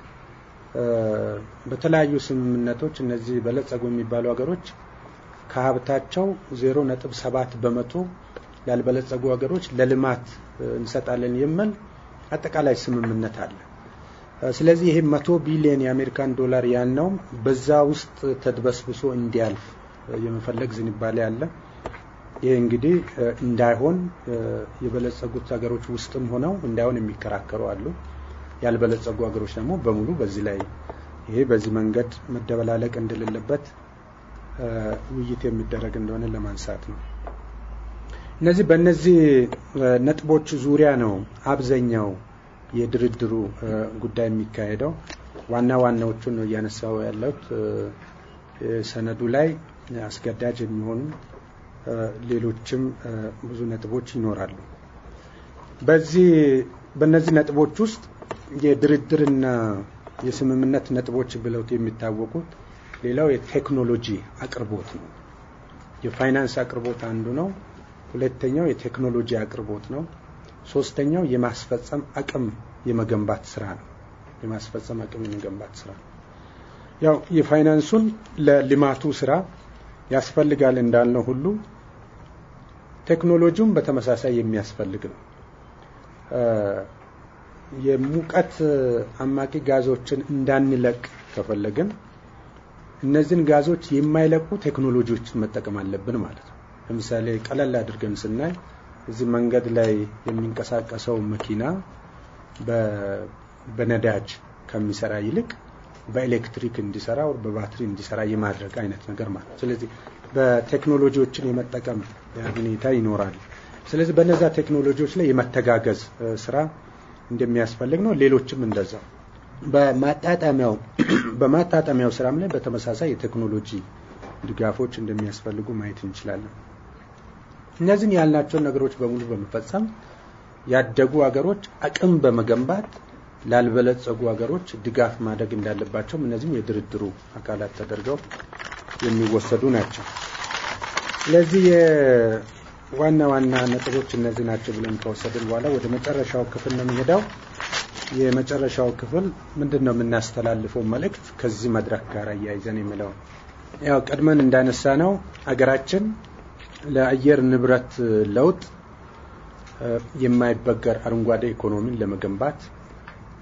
በተለያዩ ስምምነቶች እነዚህ በለጸጉ የሚባሉ ሀገሮች ከሀብታቸው ዜሮ ነጥብ ሰባት በመቶ ላልበለጸጉ ሀገሮች ለልማት እንሰጣለን የሚል አጠቃላይ ስምምነት አለ። ስለዚህ ይሄ መቶ ቢሊዮን የአሜሪካን ዶላር ያልነውም በዛ ውስጥ ተድበስብሶ እንዲያልፍ የመፈለግ ዝንባሌ አለ። ይህ እንግዲህ እንዳይሆን የበለጸጉት ሀገሮች ውስጥም ሆነው እንዳይሆን የሚከራከሩ አሉ። ያልበለጸጉ ሀገሮች ደግሞ በሙሉ በዚህ ላይ ይሄ በዚህ መንገድ መደበላለቅ እንደሌለበት ውይይት የሚደረግ እንደሆነ ለማንሳት ነው። እነዚህ በእነዚህ ነጥቦች ዙሪያ ነው አብዛኛው የድርድሩ ጉዳይ የሚካሄደው። ዋና ዋናዎቹን ነው እያነሳው ያለሁት። ሰነዱ ላይ አስገዳጅ የሚሆኑ ሌሎችም ብዙ ነጥቦች ይኖራሉ። በዚህ በእነዚህ ነጥቦች ውስጥ የድርድርና የስምምነት ነጥቦች ብለውት የሚታወቁት ሌላው የቴክኖሎጂ አቅርቦት ነው። የፋይናንስ አቅርቦት አንዱ ነው። ሁለተኛው የቴክኖሎጂ አቅርቦት ነው። ሶስተኛው የማስፈጸም አቅም የመገንባት ስራ ነው። የማስፈጸም አቅም የመገንባት ስራ ያው የፋይናንሱን ለልማቱ ስራ ያስፈልጋል እንዳልነው ሁሉ ቴክኖሎጂውም በተመሳሳይ የሚያስፈልግ ነው። የሙቀት አማቂ ጋዞችን እንዳንለቅ ከፈለግን እነዚህን ጋዞች የማይለቁ ቴክኖሎጂዎችን መጠቀም አለብን ማለት ነው። ለምሳሌ ቀለል አድርገን ስናይ እዚህ መንገድ ላይ የሚንቀሳቀሰው መኪና በነዳጅ ከሚሰራ ይልቅ በኤሌክትሪክ እንዲሰራ ወር በባትሪ እንዲሰራ የማድረግ አይነት ነገር ማለት ነው። ስለዚህ በቴክኖሎጂዎችን የመጠቀም ሁኔታ ይኖራል። ስለዚህ በነዛ ቴክኖሎጂዎች ላይ የመተጋገዝ ስራ እንደሚያስፈልግ ነው። ሌሎችም እንደዛው በማጣጣሚያው በማጣጣሚያው ስራም ላይ በተመሳሳይ የቴክኖሎጂ ድጋፎች እንደሚያስፈልጉ ማየት እንችላለን። እነዚህን ያልናቸውን ነገሮች በሙሉ በመፈጸም ያደጉ ሀገሮች አቅም በመገንባት ላልበለጸጉ ሀገሮች ድጋፍ ማድረግ እንዳለባቸውም እነዚህም የድርድሩ አካላት ተደርገው የሚወሰዱ ናቸው። ስለዚህ የዋና ዋና ነጥቦች እነዚህ ናቸው ብለን ከወሰድን በኋላ ወደ መጨረሻው ክፍል ነው የሚሄደው። የመጨረሻው ክፍል ምንድን ነው የምናስተላልፈው መልእክት ከዚህ መድረክ ጋር እያይዘን የሚለው ያው ቀድመን እንዳነሳ ነው አገራችን ለአየር ንብረት ለውጥ የማይበገር አረንጓዴ ኢኮኖሚን ለመገንባት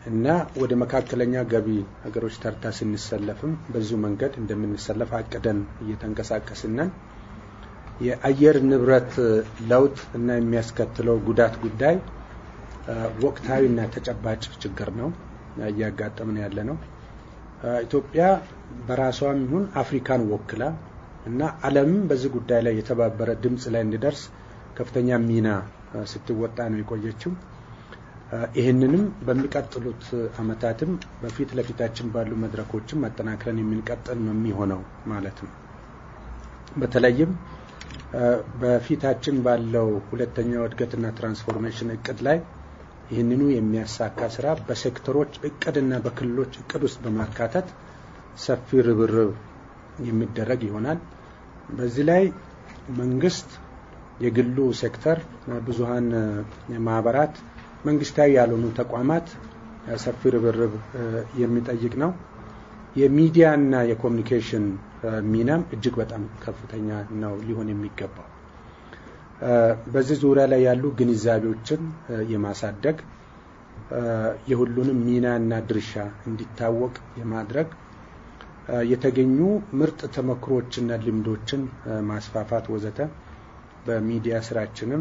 እና ወደ መካከለኛ ገቢ ሀገሮች ተርታ ስንሰለፍም በዚሁ መንገድ እንደምንሰለፍ አቅደን እየተንቀሳቀስነን የአየር ንብረት ለውጥ እና የሚያስከትለው ጉዳት ጉዳይ ወቅታዊና ተጨባጭ ችግር ነው እያጋጠምን ያለ ነው። ኢትዮጵያ በራሷም ይሁን አፍሪካን ወክላ እና ዓለምም በዚህ ጉዳይ ላይ የተባበረ ድምፅ ላይ እንዲደርስ ከፍተኛ ሚና ስትወጣ ነው የቆየችው። ይህንንም በሚቀጥሉት ዓመታትም በፊት ለፊታችን ባሉ መድረኮችም አጠናክረን የምንቀጥል ነው የሚሆነው ማለት ነው። በተለይም በፊታችን ባለው ሁለተኛው እድገትና ትራንስፎርሜሽን እቅድ ላይ ይህንኑ የሚያሳካ ስራ በሴክተሮች እቅድና በክልሎች እቅድ ውስጥ በማካተት ሰፊ ርብርብ የሚደረግ ይሆናል። በዚህ ላይ መንግስት፣ የግሉ ሴክተር፣ ብዙሀን ማህበራት፣ መንግስታዊ ያልሆኑ ተቋማት ሰፊ ርብርብ የሚጠይቅ ነው። የሚዲያና የኮሚኒኬሽን ሚናም እጅግ በጣም ከፍተኛ ነው ሊሆን የሚገባው። በዚህ ዙሪያ ላይ ያሉ ግንዛቤዎችን የማሳደግ የሁሉንም ሚናና ድርሻ እንዲታወቅ የማድረግ የተገኙ ምርጥ ተመክሮችና ልምዶችን ማስፋፋት ወዘተ በሚዲያ ስራችንም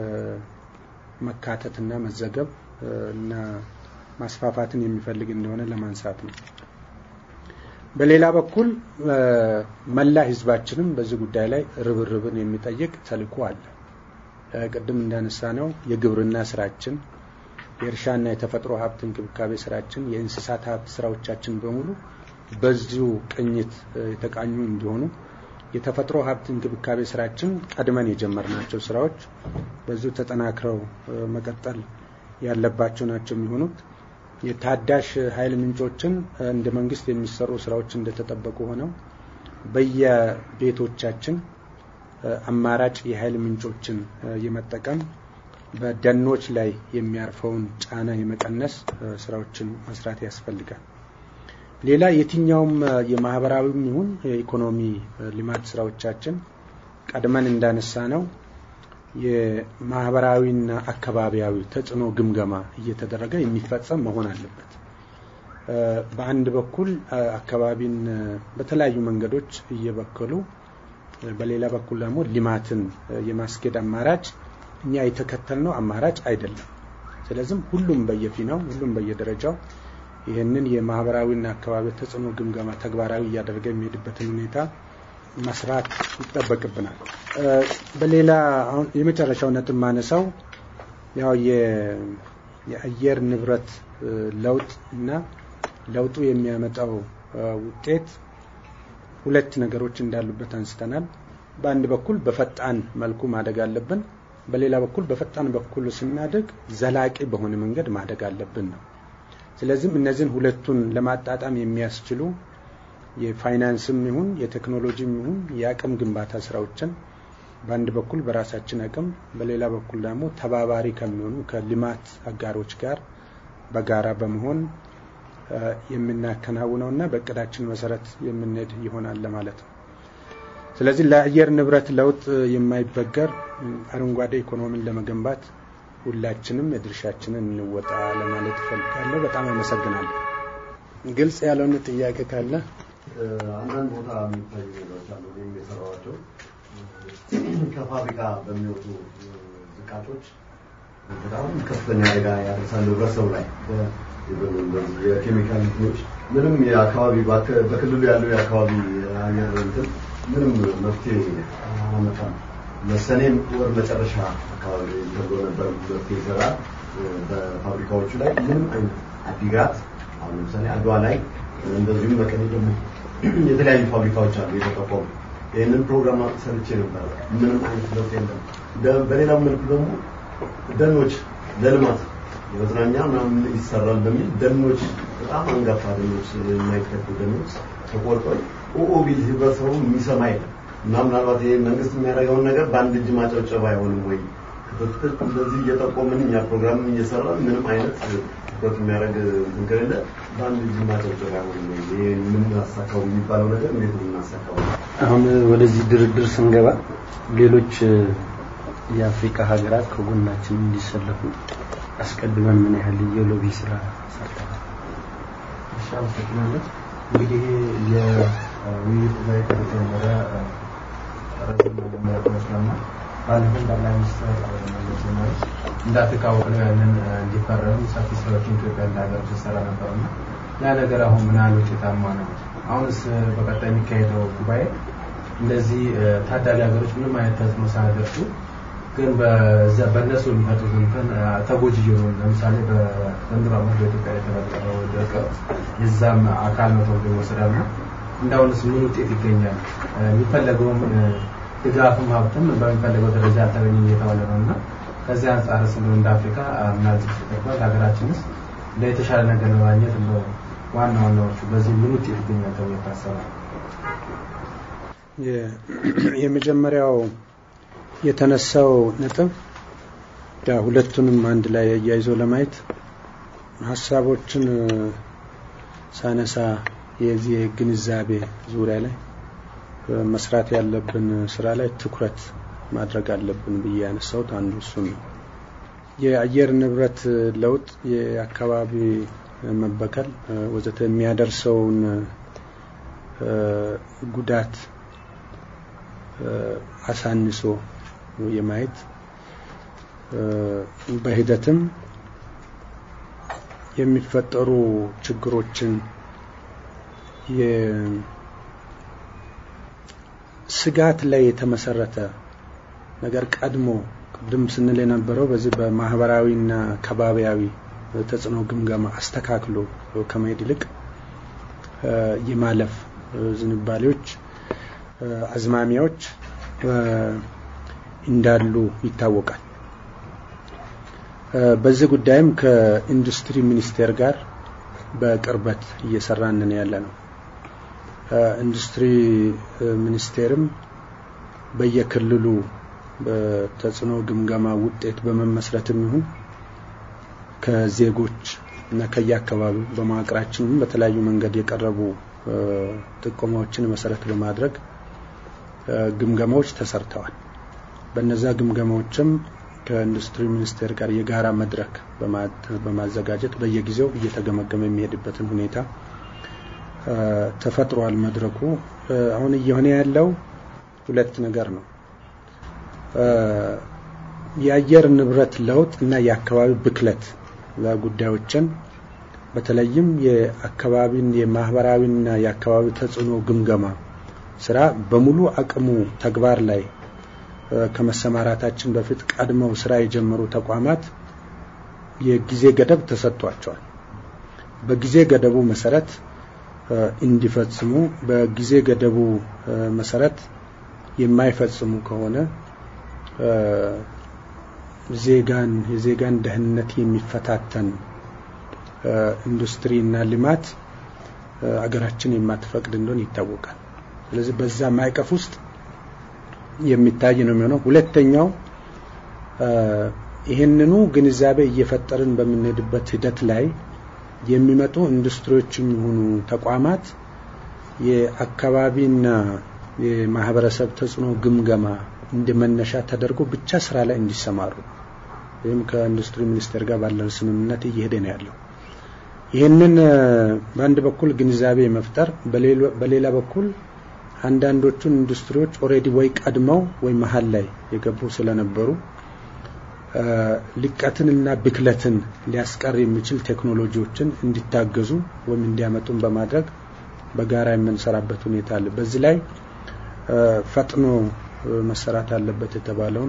መካተትና መዘገብ እና ማስፋፋትን የሚፈልግ እንደሆነ ለማንሳት ነው። በሌላ በኩል መላ ህዝባችንም በዚህ ጉዳይ ላይ ርብርብን የሚጠይቅ ተልዕኮ አለ። ቅድም እንዳነሳ ነው የግብርና ስራችን፣ የእርሻና የተፈጥሮ ሀብት እንክብካቤ ስራችን፣ የእንስሳት ሀብት ስራዎቻችን በሙሉ በዚሁ ቅኝት የተቃኙ እንዲሆኑ የተፈጥሮ ሀብት እንክብካቤ ስራችን ቀድመን የጀመርናቸው ስራዎች በዚሁ ተጠናክረው መቀጠል ያለባቸው ናቸው የሚሆኑት። የታዳሽ ኃይል ምንጮችን እንደ መንግስት የሚሰሩ ስራዎች እንደተጠበቁ ሆነው በየቤቶቻችን አማራጭ የኃይል ምንጮችን የመጠቀም በደኖች ላይ የሚያርፈውን ጫና የመቀነስ ስራዎችን መስራት ያስፈልጋል። ሌላ የትኛውም የማህበራዊም ይሁን የኢኮኖሚ ልማት ስራዎቻችን ቀድመን እንዳነሳ ነው የማህበራዊና አካባቢያዊ ተጽዕኖ ግምገማ እየተደረገ የሚፈጸም መሆን አለበት። በአንድ በኩል አካባቢን በተለያዩ መንገዶች እየበከሉ በሌላ በኩል ደግሞ ልማትን የማስኬድ አማራጭ እኛ የተከተልነው አማራጭ አይደለም። ስለዚህም ሁሉም በየፊናው ሁሉም በየደረጃው ይህንን የማህበራዊና አካባቢ ተጽዕኖ ግምገማ ተግባራዊ እያደረገ የሚሄድበትን ሁኔታ መስራት ይጠበቅብናል። በሌላ አሁን የመጨረሻው ነጥብ ማነሳው ያው የአየር ንብረት ለውጥ እና ለውጡ የሚያመጣው ውጤት ሁለት ነገሮች እንዳሉበት አንስተናል። በአንድ በኩል በፈጣን መልኩ ማደግ አለብን። በሌላ በኩል በፈጣን በኩል ስናደግ ዘላቂ በሆነ መንገድ ማደግ አለብን ነው። ስለዚህም እነዚህን ሁለቱን ለማጣጣም የሚያስችሉ የፋይናንስም ይሁን የቴክኖሎጂም ይሁን የአቅም ግንባታ ስራዎችን በአንድ በኩል በራሳችን አቅም፣ በሌላ በኩል ደግሞ ተባባሪ ከሚሆኑ ከልማት አጋሮች ጋር በጋራ በመሆን የምናከናውነው እና በእቅዳችን መሰረት የምንሄድ ይሆናል ለማለት ነው። ስለዚህ ለአየር ንብረት ለውጥ የማይበገር አረንጓዴ ኢኮኖሚን ለመገንባት ሁላችንም የድርሻችንን እንወጣ ለማለት እፈልጋለሁ። በጣም አመሰግናለሁ። ግልጽ ያልሆነ ጥያቄ ካለ አንዳንድ ቦታ የሚታዩ ነገሮች አሉ። እኔም የሰራኋቸው ከፋብሪካ በሚወጡ ዝቃጮች በጣም ከፍተኛ አደጋ ያደርሳሉ ህብረተሰቡ ላይ የኬሚካል እንትኖች ምንም የአካባቢ በክልሉ ያለው የአካባቢ አየር እንትን ምንም መፍትሄ አመጣም። መሰኔም ወር መጨረሻ አካባቢ ተብሎ ነበር መፍትሄ ይሰራል በፋብሪካዎቹ ላይ ምንም አይነት አዲግራት አሁን ለምሳሌ አድዋ ላይ እንደዚሁም መቀሌ ደግሞ የተለያዩ ፋብሪካዎች አሉ የተቋቋሙ። ይህንን ፕሮግራም ሰርቼ ነበር። ምንም አይነት ለውጥ የለም። በሌላው መልኩ ደግሞ ደኖች ለልማት የመዝናኛ ምናምን ይሰራል በሚል ደኖች በጣም አንጋፋ ደኖች የማይተኩ ደኖች ተቆርጠው ኦኦ ቢል ህብረተሰቡ የሚሰማ የለም እና ምናልባት ይሄ መንግስት የሚያደርገውን ነገር በአንድ እጅ ማጨብጨብ አይሆንም ወይ? ክትትል እንደዚህ እየጠቆምን እኛ ፕሮግራምን እየሰራን ምንም አይነት ትኩረት የሚያደርግ እንትን ከሌለ በአንድ እጅ ማጨብጨብ አይሆንም ወይ? ይሄ የምናሳካው የሚባለው ነገር እንዴት ነው የምናሳካው? አሁን ወደዚህ ድርድር ስንገባ ሌሎች የአፍሪካ ሀገራት ከጎናችን እንዲሰለፉ አስቀድመን ምን ያህል የሎቢ ስራ ሰርተናል? አመሰግናለሁ። እንግዲህ የውይይት ጉባኤ ከተጀመረ ረዘም ያለ ይመስለናል። ባለፈው ጠቅላይ ሚኒስትር መለስ ዜናዊ እንዳትታወቅ ነው ያንን እንዲፈረም ሰፊ ስራዎችን ኢትዮጵያ እንደ ሀገር ስትሰራ ነበርና ያ ነገር አሁን ምን ያህል ውጤታማ ነው? አሁንስ በቀጣይ የሚካሄደው ጉባኤ እንደዚህ ታዳጊ ሀገሮች ምንም አይነት ተጽዕኖ ሳያደርሱ ግን በእነሱ የሚመጡት እንትን ተጎጂ የሆኑ ለምሳሌ በዘንድሮ ዓመት በኢትዮጵያ የተፈጠረው ድርቅ የዛም አካል ነው ተብሎ ይወሰዳል እና እንዳሁንስ ምን ውጤት ይገኛል? የሚፈለገውም ድጋፍም ሀብትም በሚፈለገው ደረጃ አልተገኘም እየተባለ ነው እና ከዚህ አንጻር ስለ እንደ አፍሪካ ምናልባት ተጠቅሟል ሀገራችንስ እንደ የተሻለ ነገር ለማግኘት እንደ ዋና ዋናዎቹ በዚህ ምን ውጤት ይገኛል ተብሎ ይታሰባል? የመጀመሪያው የተነሳው ነጥብ ሁለቱንም አንድ ላይ አያይዞ ለማየት ሀሳቦችን ሳነሳ የዚህ ግንዛቤ ዙሪያ ላይ መስራት ያለብን ስራ ላይ ትኩረት ማድረግ አለብን ብዬ ያነሳሁት አንዱ እሱ ነው። የአየር ንብረት ለውጥ፣ የአካባቢ መበከል ወዘተ የሚያደርሰውን ጉዳት አሳንሶ የማየት በሂደትም የሚፈጠሩ ችግሮችን ስጋት ላይ የተመሰረተ ነገር ቀድሞ ቅድም ስንል የነበረው በዚህ በማህበራዊና ከባቢያዊ ተጽዕኖ ግምገማ አስተካክሎ ከመሄድ ይልቅ የማለፍ ዝንባሌዎች፣ አዝማሚያዎች እንዳሉ ይታወቃል። በዚህ ጉዳይም ከኢንዱስትሪ ሚኒስቴር ጋር በቅርበት እየሰራን ያለ ነው። ኢንዱስትሪ ሚኒስቴርም በየክልሉ በተጽዕኖ ግምገማ ውጤት በመመስረትም ይሁን ከዜጎች እና ከየአካባቢው በመዋቅራችንም በተለያዩ መንገድ የቀረቡ ጥቆማዎችን መሰረት በማድረግ ግምገማዎች ተሰርተዋል። በነዛ ግምገማዎችም ከኢንዱስትሪ ሚኒስቴር ጋር የጋራ መድረክ በማዘጋጀት በየጊዜው እየተገመገመ የሚሄድበትን ሁኔታ ተፈጥሯል። መድረኩ አሁን እየሆነ ያለው ሁለት ነገር ነው። የአየር ንብረት ለውጥ እና የአካባቢ ብክለት ጉዳዮችን በተለይም የአካባቢን የማህበራዊና የአካባቢ ተጽዕኖ ግምገማ ስራ በሙሉ አቅሙ ተግባር ላይ ከመሰማራታችን በፊት ቀድመው ስራ የጀመሩ ተቋማት የጊዜ ገደብ ተሰጥቷቸዋል። በጊዜ ገደቡ መሰረት እንዲፈጽሙ፣ በጊዜ ገደቡ መሰረት የማይፈጽሙ ከሆነ ዜጋን የዜጋን ደህንነት የሚፈታተን ኢንዱስትሪ እና ልማት አገራችን የማትፈቅድ እንደሆነ ይታወቃል። ስለዚህ በዛ ማዕቀፍ ውስጥ የሚታይ ነው የሚሆነው። ሁለተኛው ይህንኑ ግንዛቤ እየፈጠርን በምንሄድበት ሂደት ላይ የሚመጡ ኢንዱስትሪዎች የሚሆኑ ተቋማት የአካባቢና የማህበረሰብ ተጽዕኖ ግምገማ እንደ መነሻ ተደርጎ ብቻ ስራ ላይ እንዲሰማሩ ወይም ከኢንዱስትሪ ሚኒስቴር ጋር ባለን ስምምነት እየሄደ ነው ያለው። ይህንን በአንድ በኩል ግንዛቤ መፍጠር፣ በሌላ በኩል አንዳንዶቹን ኢንዱስትሪዎች ኦልሬዲ ወይ ቀድመው ወይ መሀል ላይ የገቡ ስለነበሩ ልቀትን እና ብክለትን ሊያስቀር የሚችል ቴክኖሎጂዎችን እንዲታገዙ ወይም እንዲያመጡን በማድረግ በጋራ የምንሰራበት ሁኔታ አለ። በዚህ ላይ ፈጥኖ መሰራት አለበት የተባለውን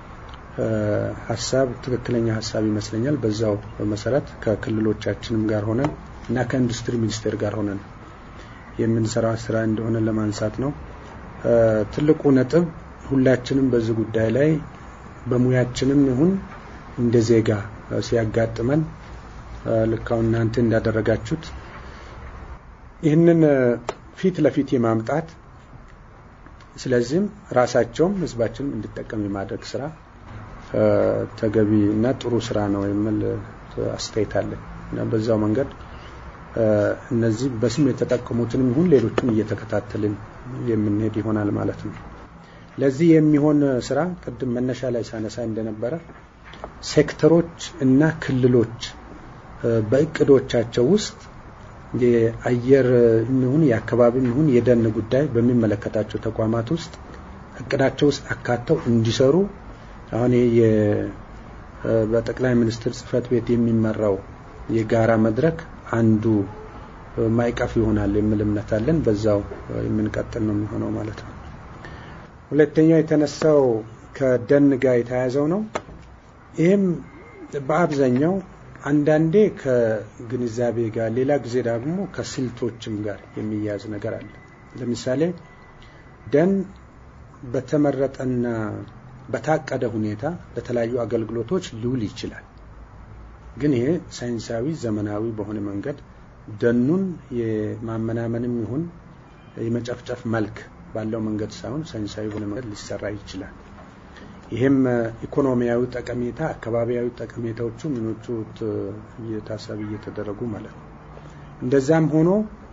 ሀሳብ ትክክለኛ ሀሳብ ይመስለኛል። በዛው መሰረት ከክልሎቻችንም ጋር ሆነን እና ከኢንዱስትሪ ሚኒስቴር ጋር ሆነን የምንሰራው ስራ እንደሆነ ለማንሳት ነው። ትልቁ ነጥብ ሁላችንም በዚህ ጉዳይ ላይ በሙያችንም ይሁን እንደ ዜጋ ሲያጋጥመን ልክ አሁን እናንተ እንዳደረጋችሁት ይህንን ፊት ለፊት የማምጣት ስለዚህም ራሳቸውም ህዝባችንም እንዲጠቀም የማድረግ ስራ ተገቢ እና ጥሩ ስራ ነው የሚል አስተያየት አለኝ እና በዛው መንገድ እነዚህ በስም የተጠቀሙትንም ይሁን ሌሎችን እየተከታተልን የምንሄድ ይሆናል ማለት ነው። ለዚህ የሚሆን ስራ ቅድም መነሻ ላይ ሳነሳ እንደነበረ ሴክተሮች እና ክልሎች በእቅዶቻቸው ውስጥ የአየር ይሁን የአካባቢ ይሁን የደን ጉዳይ በሚመለከታቸው ተቋማት ውስጥ እቅዳቸው ውስጥ አካተው እንዲሰሩ አሁን ይሄ በጠቅላይ ሚኒስትር ጽህፈት ቤት የሚመራው የጋራ መድረክ አንዱ ማዕቀፍ ይሆናል የሚል እምነት አለን። በዛው የምንቀጥል ነው የሚሆነው ማለት ነው። ሁለተኛው የተነሳው ከደን ጋር የተያያዘው ነው። ይህም በአብዛኛው አንዳንዴ ከግንዛቤ ጋር፣ ሌላ ጊዜ ደግሞ ከስልቶችም ጋር የሚያያዝ ነገር አለ። ለምሳሌ ደን በተመረጠና በታቀደ ሁኔታ ለተለያዩ አገልግሎቶች ሊውል ይችላል። ግን ይሄ ሳይንሳዊ ዘመናዊ በሆነ መንገድ ደኑን የማመናመንም ይሁን የመጨፍጨፍ መልክ ባለው መንገድ ሳይሆን ሳይንሳዊ በሆነ መንገድ ሊሰራ ይችላል። ይህም ኢኮኖሚያዊ ጠቀሜታ፣ አካባቢያዊ ጠቀሜታዎቹ ምኖቹ ታሳቢ እየተደረጉ ማለት ነው። እንደዛም ሆኖ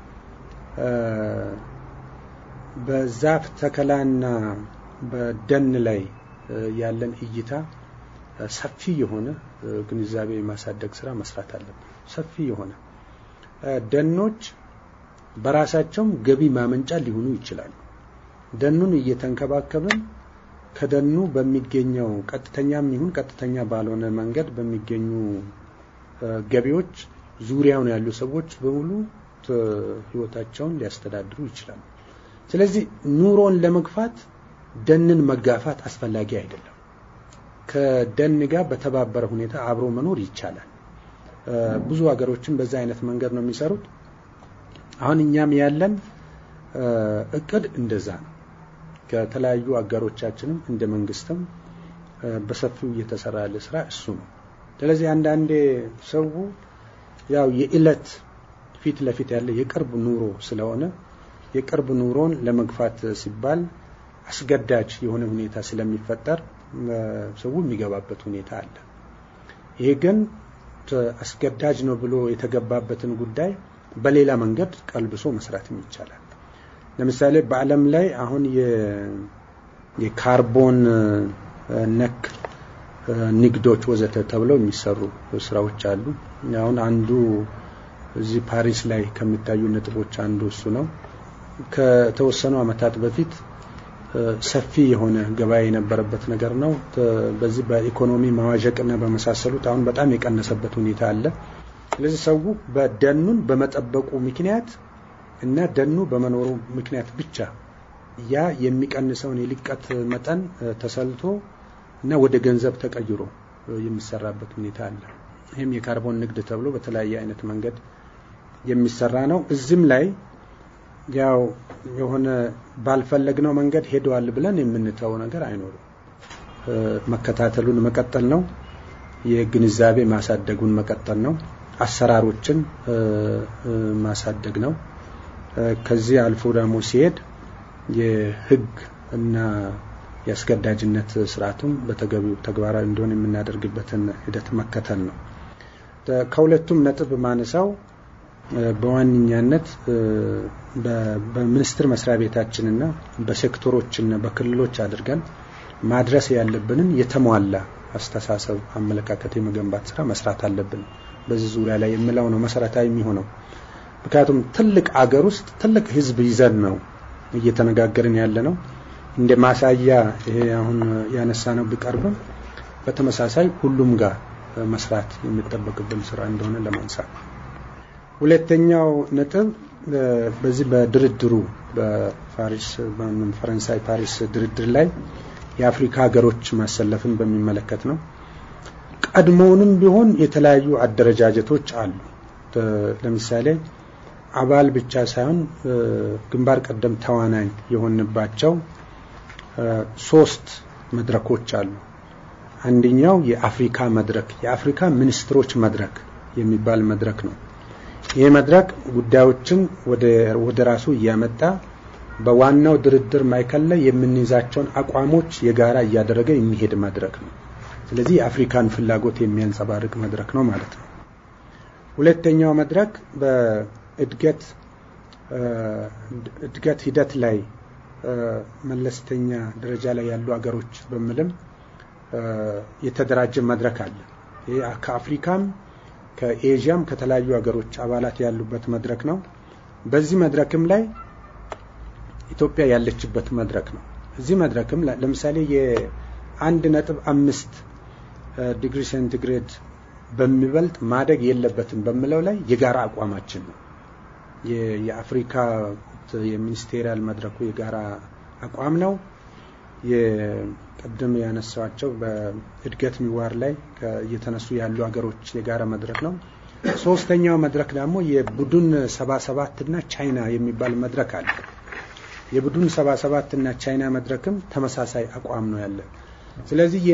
በዛፍ ተከላና በደን ላይ ያለን እይታ ሰፊ የሆነ ግንዛቤ የማሳደግ ስራ መስራት አለብን። ሰፊ የሆነ ደኖች በራሳቸውም ገቢ ማመንጫ ሊሆኑ ይችላሉ። ደኑን እየተንከባከብን ከደኑ በሚገኘው ቀጥተኛም ይሁን ቀጥተኛ ባልሆነ መንገድ በሚገኙ ገቢዎች ዙሪያውን ያሉ ሰዎች በሙሉ ህይወታቸውን ሊያስተዳድሩ ይችላሉ። ስለዚህ ኑሮን ለመግፋት ደንን መጋፋት አስፈላጊ አይደለም። ከደን ጋር በተባበረ ሁኔታ አብሮ መኖር ይቻላል። ብዙ ሀገሮችን በዛ አይነት መንገድ ነው የሚሰሩት። አሁን እኛም ያለን እቅድ እንደዛ ነው። ከተለያዩ አጋሮቻችንም እንደ መንግስትም በሰፊው እየተሰራ ያለ ስራ እሱ ነው። ስለዚህ አንዳንዴ ሰው ያው የእለት ፊት ለፊት ያለ የቅርብ ኑሮ ስለሆነ የቅርብ ኑሮን ለመግፋት ሲባል አስገዳጅ የሆነ ሁኔታ ስለሚፈጠር ሰው የሚገባበት ሁኔታ አለ። ይሄ ግን አስገዳጅ ነው ብሎ የተገባበትን ጉዳይ በሌላ መንገድ ቀልብሶ መስራትም ይቻላል። ለምሳሌ በዓለም ላይ አሁን የካርቦን ነክ ንግዶች ወዘተ ተብለው የሚሰሩ ስራዎች አሉ። አሁን አንዱ እዚህ ፓሪስ ላይ ከሚታዩ ነጥቦች አንዱ እሱ ነው። ከተወሰኑ ዓመታት በፊት ሰፊ የሆነ ገበያ የነበረበት ነገር ነው። በዚህ በኢኮኖሚ መዋዠቅና በመሳሰሉት አሁን በጣም የቀነሰበት ሁኔታ አለ። ስለዚህ ሰው በደኑን በመጠበቁ ምክንያት እና ደኑ በመኖሩ ምክንያት ብቻ ያ የሚቀንሰውን የልቀት መጠን ተሰልቶ እና ወደ ገንዘብ ተቀይሮ የሚሰራበት ሁኔታ አለ። ይህም የካርቦን ንግድ ተብሎ በተለያየ አይነት መንገድ የሚሰራ ነው። እዚህም ላይ ያው የሆነ ባልፈለግነው መንገድ ሄደዋል ብለን የምንተው ነገር አይኖርም። መከታተሉን መቀጠል ነው። የግንዛቤ ማሳደጉን መቀጠል ነው። አሰራሮችን ማሳደግ ነው። ከዚህ አልፎ ደግሞ ሲሄድ የህግ እና የአስገዳጅነት ስርዓቱም በተገቢው ተግባራዊ እንዲሆን የምናደርግበትን ሂደት መከተል ነው። ከሁለቱም ነጥብ ማነሳው በዋነኛነት በሚኒስቴር መስሪያ ቤታችንና በሴክተሮችና በክልሎች አድርገን ማድረስ ያለብንን የተሟላ አስተሳሰብ፣ አመለካከት የመገንባት ስራ መስራት አለብን። በዚህ ዙሪያ ላይ የምለው ነው መሰረታዊ የሚሆነው። ምክንያቱም ትልቅ አገር ውስጥ ትልቅ ህዝብ ይዘን ነው እየተነጋገርን ያለ ነው። እንደ ማሳያ ይሄ አሁን ያነሳ ነው ቢቀርብም በተመሳሳይ ሁሉም ጋር መስራት የሚጠበቅብን ስራ እንደሆነ ለማንሳት ሁለተኛው ነጥብ በዚህ በድርድሩ በፓሪስ ፈረንሳይ ፓሪስ ድርድር ላይ የአፍሪካ ሀገሮች ማሰለፍን በሚመለከት ነው። ቀድሞውንም ቢሆን የተለያዩ አደረጃጀቶች አሉ። ለምሳሌ አባል ብቻ ሳይሆን ግንባር ቀደም ተዋናኝ የሆንባቸው ሶስት መድረኮች አሉ። አንደኛው የአፍሪካ መድረክ የአፍሪካ ሚኒስትሮች መድረክ የሚባል መድረክ ነው። ይህ መድረክ ጉዳዮችን ወደ ራሱ እያመጣ በዋናው ድርድር ማዕከል ላይ የምንይዛቸውን አቋሞች የጋራ እያደረገ የሚሄድ መድረክ ነው። ስለዚህ የአፍሪካን ፍላጎት የሚያንጸባርቅ መድረክ ነው ማለት ነው። ሁለተኛው መድረክ በእድገት እድገት ሂደት ላይ መለስተኛ ደረጃ ላይ ያሉ ሀገሮች በሚልም የተደራጀ መድረክ አለ። ይህ ከአፍሪካም ከኤዥያም ከተለያዩ ሀገሮች አባላት ያሉበት መድረክ ነው። በዚህ መድረክም ላይ ኢትዮጵያ ያለችበት መድረክ ነው። እዚህ መድረክም ለምሳሌ የአንድ ነጥብ አምስት ዲግሪ ሴንቲግሬድ በሚበልጥ ማደግ የለበትም በሚለው ላይ የጋራ አቋማችን ነው። የአፍሪካ የሚኒስቴሪያል መድረኩ የጋራ አቋም ነው። የቅድም ያነሳቸው በእድገት ሚዋር ላይ እየተነሱ ያሉ ሀገሮች የጋራ መድረክ ነው። ሶስተኛው መድረክ ደግሞ የቡድን ሰባ ሰባት እና ቻይና የሚባል መድረክ አለ። የቡድን ሰባ ሰባት እና ቻይና መድረክም ተመሳሳይ አቋም ነው ያለ። ስለዚህ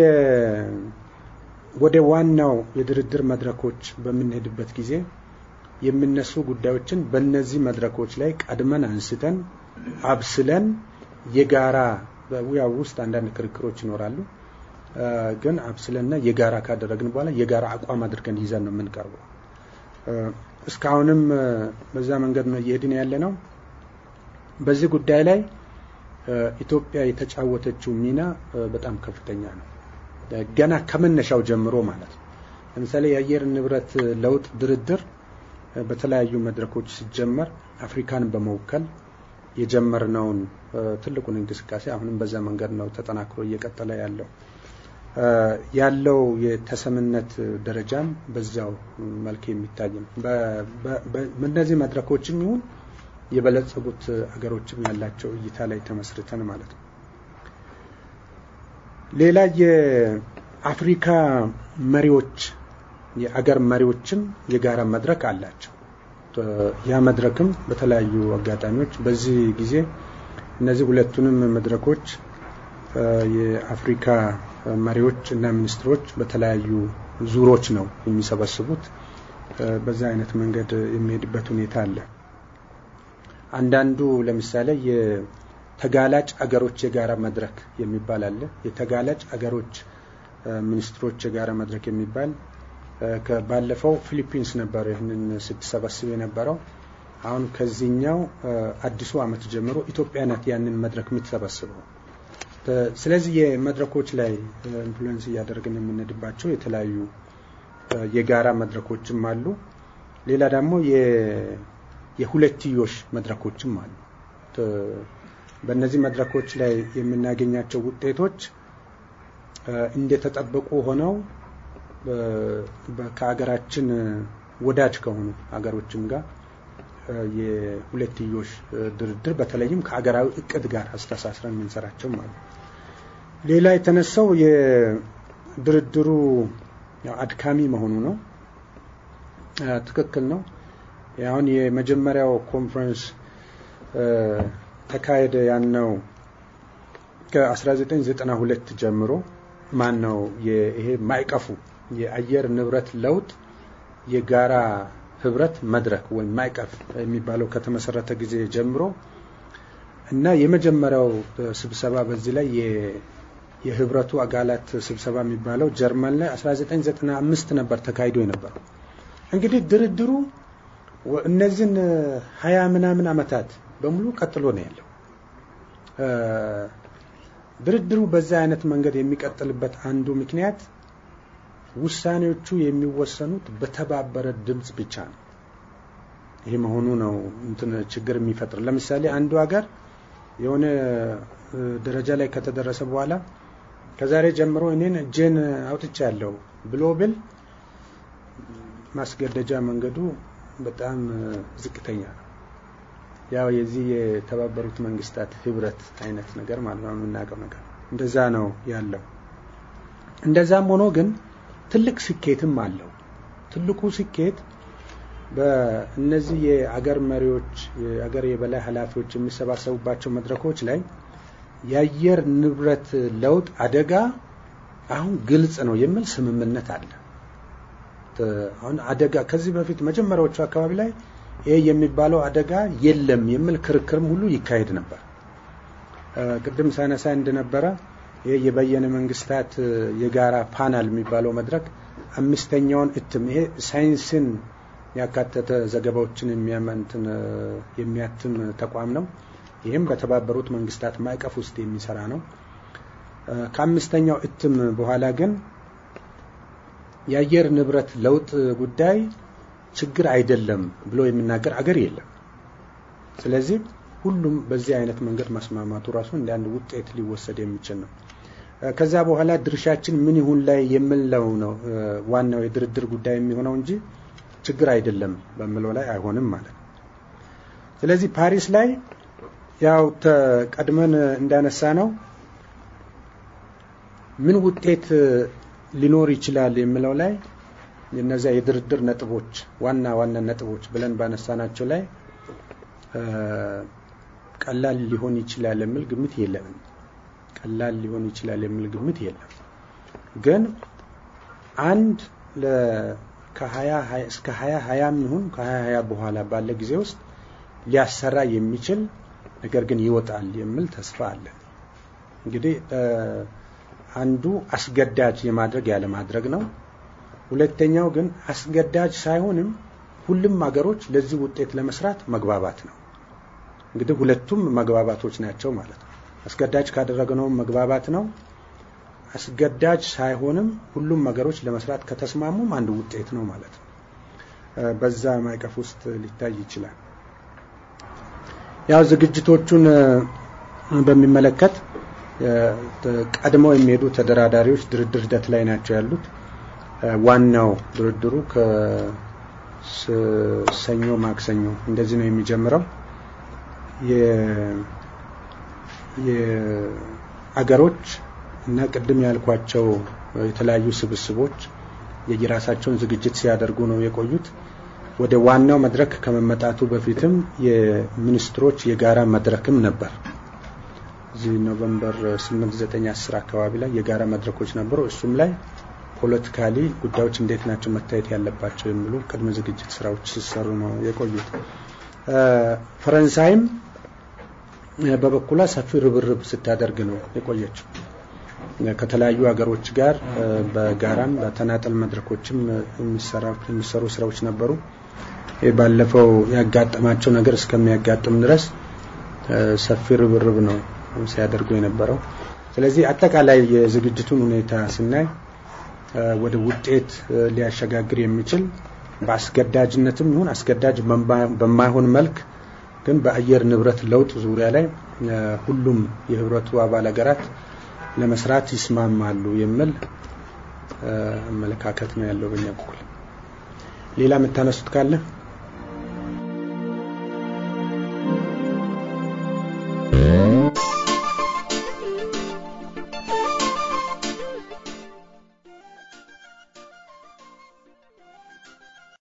ወደ ዋናው የድርድር መድረኮች በምንሄድበት ጊዜ የሚነሱ ጉዳዮችን በእነዚህ መድረኮች ላይ ቀድመን አንስተን አብስለን የጋራ በውያው ውስጥ አንዳንድ ክርክሮች ይኖራሉ። ግን አብስለንና የጋራ ካደረግን በኋላ የጋራ አቋም አድርገን ይዘን ነው የምንቀርበው። እስካሁንም በዛ መንገድ ነው እየሄድን ያለ ነው። በዚህ ጉዳይ ላይ ኢትዮጵያ የተጫወተችው ሚና በጣም ከፍተኛ ነው። ገና ከመነሻው ጀምሮ ማለት ነው። ለምሳሌ የአየር ንብረት ለውጥ ድርድር በተለያዩ መድረኮች ሲጀመር አፍሪካን በመወከል የጀመርነውን ትልቁን እንቅስቃሴ አሁንም በዛ መንገድ ነው ተጠናክሮ እየቀጠለ ያለው ያለው የተሰምነት ደረጃም በዛው መልክ የሚታይ ነው። በእነዚህ መድረኮችም ይሁን የበለጸጉት አገሮችም ያላቸው እይታ ላይ ተመስርተን ማለት ነው። ሌላ የአፍሪካ መሪዎች የአገር መሪዎችም የጋራ መድረክ አላቸው። ያ መድረክም በተለያዩ አጋጣሚዎች በዚህ ጊዜ እነዚህ ሁለቱንም መድረኮች የአፍሪካ መሪዎች እና ሚኒስትሮች በተለያዩ ዙሮች ነው የሚሰበስቡት። በዛ አይነት መንገድ የሚሄድበት ሁኔታ አለ። አንዳንዱ ለምሳሌ የተጋላጭ አገሮች የጋራ መድረክ የሚባል አለ። የተጋላጭ አገሮች ሚኒስትሮች የጋራ መድረክ የሚባል ባለፈው ፊሊፒንስ ነበር ይህንን ስትሰበስብ የነበረው። አሁን ከዚህኛው አዲሱ ዓመት ጀምሮ ኢትዮጵያ ናት ያንን መድረክ የምትሰበስበው። ስለዚህ የመድረኮች ላይ ኢንፍሉዌንስ እያደረግን የምንሄድባቸው የተለያዩ የጋራ መድረኮችም አሉ። ሌላ ደግሞ የሁለትዮሽ መድረኮችም አሉ። በእነዚህ መድረኮች ላይ የምናገኛቸው ውጤቶች እንደተጠበቁ ሆነው ከሀገራችን ወዳጅ ከሆኑ ሀገሮችም ጋር የሁለትዮሽ ድርድር በተለይም ከሀገራዊ እቅድ ጋር አስተሳስረን የምንሰራቸው ማለት ሌላ የተነሳው የድርድሩ አድካሚ መሆኑ ነው። ትክክል ነው። አሁን የመጀመሪያው ኮንፈረንስ ተካሄደ ያነው ከ1992 ጀምሮ ማን ነው ይሄ ማይቀፉ የአየር ንብረት ለውጥ የጋራ ህብረት መድረክ ወይም ማይቀፍ የሚባለው ከተመሰረተ ጊዜ ጀምሮ እና የመጀመሪያው ስብሰባ በዚህ ላይ የህብረቱ አጋላት ስብሰባ የሚባለው ጀርመን ላይ 1995 ነበር ተካሂዶ የነበረው። እንግዲህ ድርድሩ እነዚህን ሀያ ምናምን አመታት በሙሉ ቀጥሎ ነው ያለው። ድርድሩ በዛ አይነት መንገድ የሚቀጥልበት አንዱ ምክንያት ውሳኔዎቹ የሚወሰኑት በተባበረ ድምፅ ብቻ ነው። ይሄ መሆኑ ነው እንትን ችግር የሚፈጥር። ለምሳሌ አንዱ ሀገር የሆነ ደረጃ ላይ ከተደረሰ በኋላ ከዛሬ ጀምሮ እኔን እጄን አውጥቻለሁ ብሎ ብል ማስገደጃ መንገዱ በጣም ዝቅተኛ ነው። ያው የዚህ የተባበሩት መንግስታት ህብረት አይነት ነገር ማለት ነው የምናውቀው ነገር እንደዛ ነው ያለው። እንደዛም ሆኖ ግን ትልቅ ስኬትም አለው። ትልቁ ስኬት በእነዚህ የአገር መሪዎች የአገር የበላይ ኃላፊዎች የሚሰባሰቡባቸው መድረኮች ላይ የአየር ንብረት ለውጥ አደጋ አሁን ግልጽ ነው የሚል ስምምነት አለ። አሁን አደጋ ከዚህ በፊት መጀመሪያዎቹ አካባቢ ላይ ይሄ የሚባለው አደጋ የለም የሚል ክርክርም ሁሉ ይካሄድ ነበር። ቅድም ሳነሳ እንደነበረ ይሄ የበየነ መንግስታት የጋራ ፓናል የሚባለው መድረክ አምስተኛውን እትም ይሄ ሳይንስን ያካተተ ዘገባዎችን የሚያመንትን የሚያትም ተቋም ነው። ይህም በተባበሩት መንግስታት ማዕቀፍ ውስጥ የሚሰራ ነው። ከአምስተኛው እትም በኋላ ግን የአየር ንብረት ለውጥ ጉዳይ ችግር አይደለም ብሎ የሚናገር አገር የለም። ስለዚህ ሁሉም በዚህ አይነት መንገድ መስማማቱ ራሱ እንደ አንድ ውጤት ሊወሰድ የሚችል ነው። ከዛ በኋላ ድርሻችን ምን ይሁን ላይ የምንለው ነው ዋናው የድርድር ጉዳይ የሚሆነው እንጂ ችግር አይደለም በምለው ላይ አይሆንም ማለት ነው። ስለዚህ ፓሪስ ላይ ያው ቀድመን እንዳነሳ ነው ምን ውጤት ሊኖር ይችላል የሚለው ላይ የነዚያ የድርድር ነጥቦች ዋና ዋና ነጥቦች ብለን ባነሳናቸው ላይ ቀላል ሊሆን ይችላል የሚል ግምት የለንም። ቀላል ሊሆን ይችላል የሚል ግምት የለም። ግን አንድ ከሀያ እስከ ሀያ ሀያም ይሁን ከሀያ ሀያ በኋላ ባለ ጊዜ ውስጥ ሊያሰራ የሚችል ነገር ግን ይወጣል የሚል ተስፋ አለን። እንግዲህ አንዱ አስገዳጅ የማድረግ ያለማድረግ ነው። ሁለተኛው ግን አስገዳጅ ሳይሆንም ሁሉም ሀገሮች ለዚህ ውጤት ለመስራት መግባባት ነው። እንግዲህ ሁለቱም መግባባቶች ናቸው ማለት ነው። አስገዳጅ ካደረግነው መግባባት ነው። አስገዳጅ ሳይሆንም ሁሉም ሀገሮች ለመስራት ከተስማሙም አንድ ውጤት ነው ማለት ነው። በዛ ማዕቀፍ ውስጥ ሊታይ ይችላል። ያው ዝግጅቶቹን በሚመለከት ቀድመው የሚሄዱ ተደራዳሪዎች ድርድር ሂደት ላይ ናቸው ያሉት። ዋናው ድርድሩ ከሰኞ ማክሰኞ እንደዚህ ነው የሚጀምረው። የአገሮች እና ቅድም ያልኳቸው የተለያዩ ስብስቦች የየራሳቸውን ዝግጅት ሲያደርጉ ነው የቆዩት። ወደ ዋናው መድረክ ከመመጣቱ በፊትም የሚኒስትሮች የጋራ መድረክም ነበር። እዚህ ኖቨምበር 8 9 10 አካባቢ ላይ የጋራ መድረኮች ነበሩ። እሱም ላይ ፖለቲካሊ ጉዳዮች እንዴት ናቸው መታየት ያለባቸው የሚሉ ቅድመ ዝግጅት ስራዎች ሲሰሩ ነው የቆዩት። ፈረንሳይም በበኩሏ ሰፊ ርብርብ ስታደርግ ነው የቆየችው። ከተለያዩ ሀገሮች ጋር በጋራም በተናጠል መድረኮችም የሚሰሩ ስራዎች ነበሩ። ባለፈው ያጋጠማቸው ነገር እስከሚያጋጥም ድረስ ሰፊ ርብርብ ነው ሲያደርጉ የነበረው። ስለዚህ አጠቃላይ የዝግጅቱን ሁኔታ ስናይ ወደ ውጤት ሊያሸጋግር የሚችል በአስገዳጅነትም ይሁን አስገዳጅ በማይሆን መልክ ግን በአየር ንብረት ለውጥ ዙሪያ ላይ ሁሉም የህብረቱ አባል ሀገራት ለመስራት ይስማማሉ የሚል አመለካከት ነው ያለው በእኛ በኩል። ሌላ የምታነሱት ካለ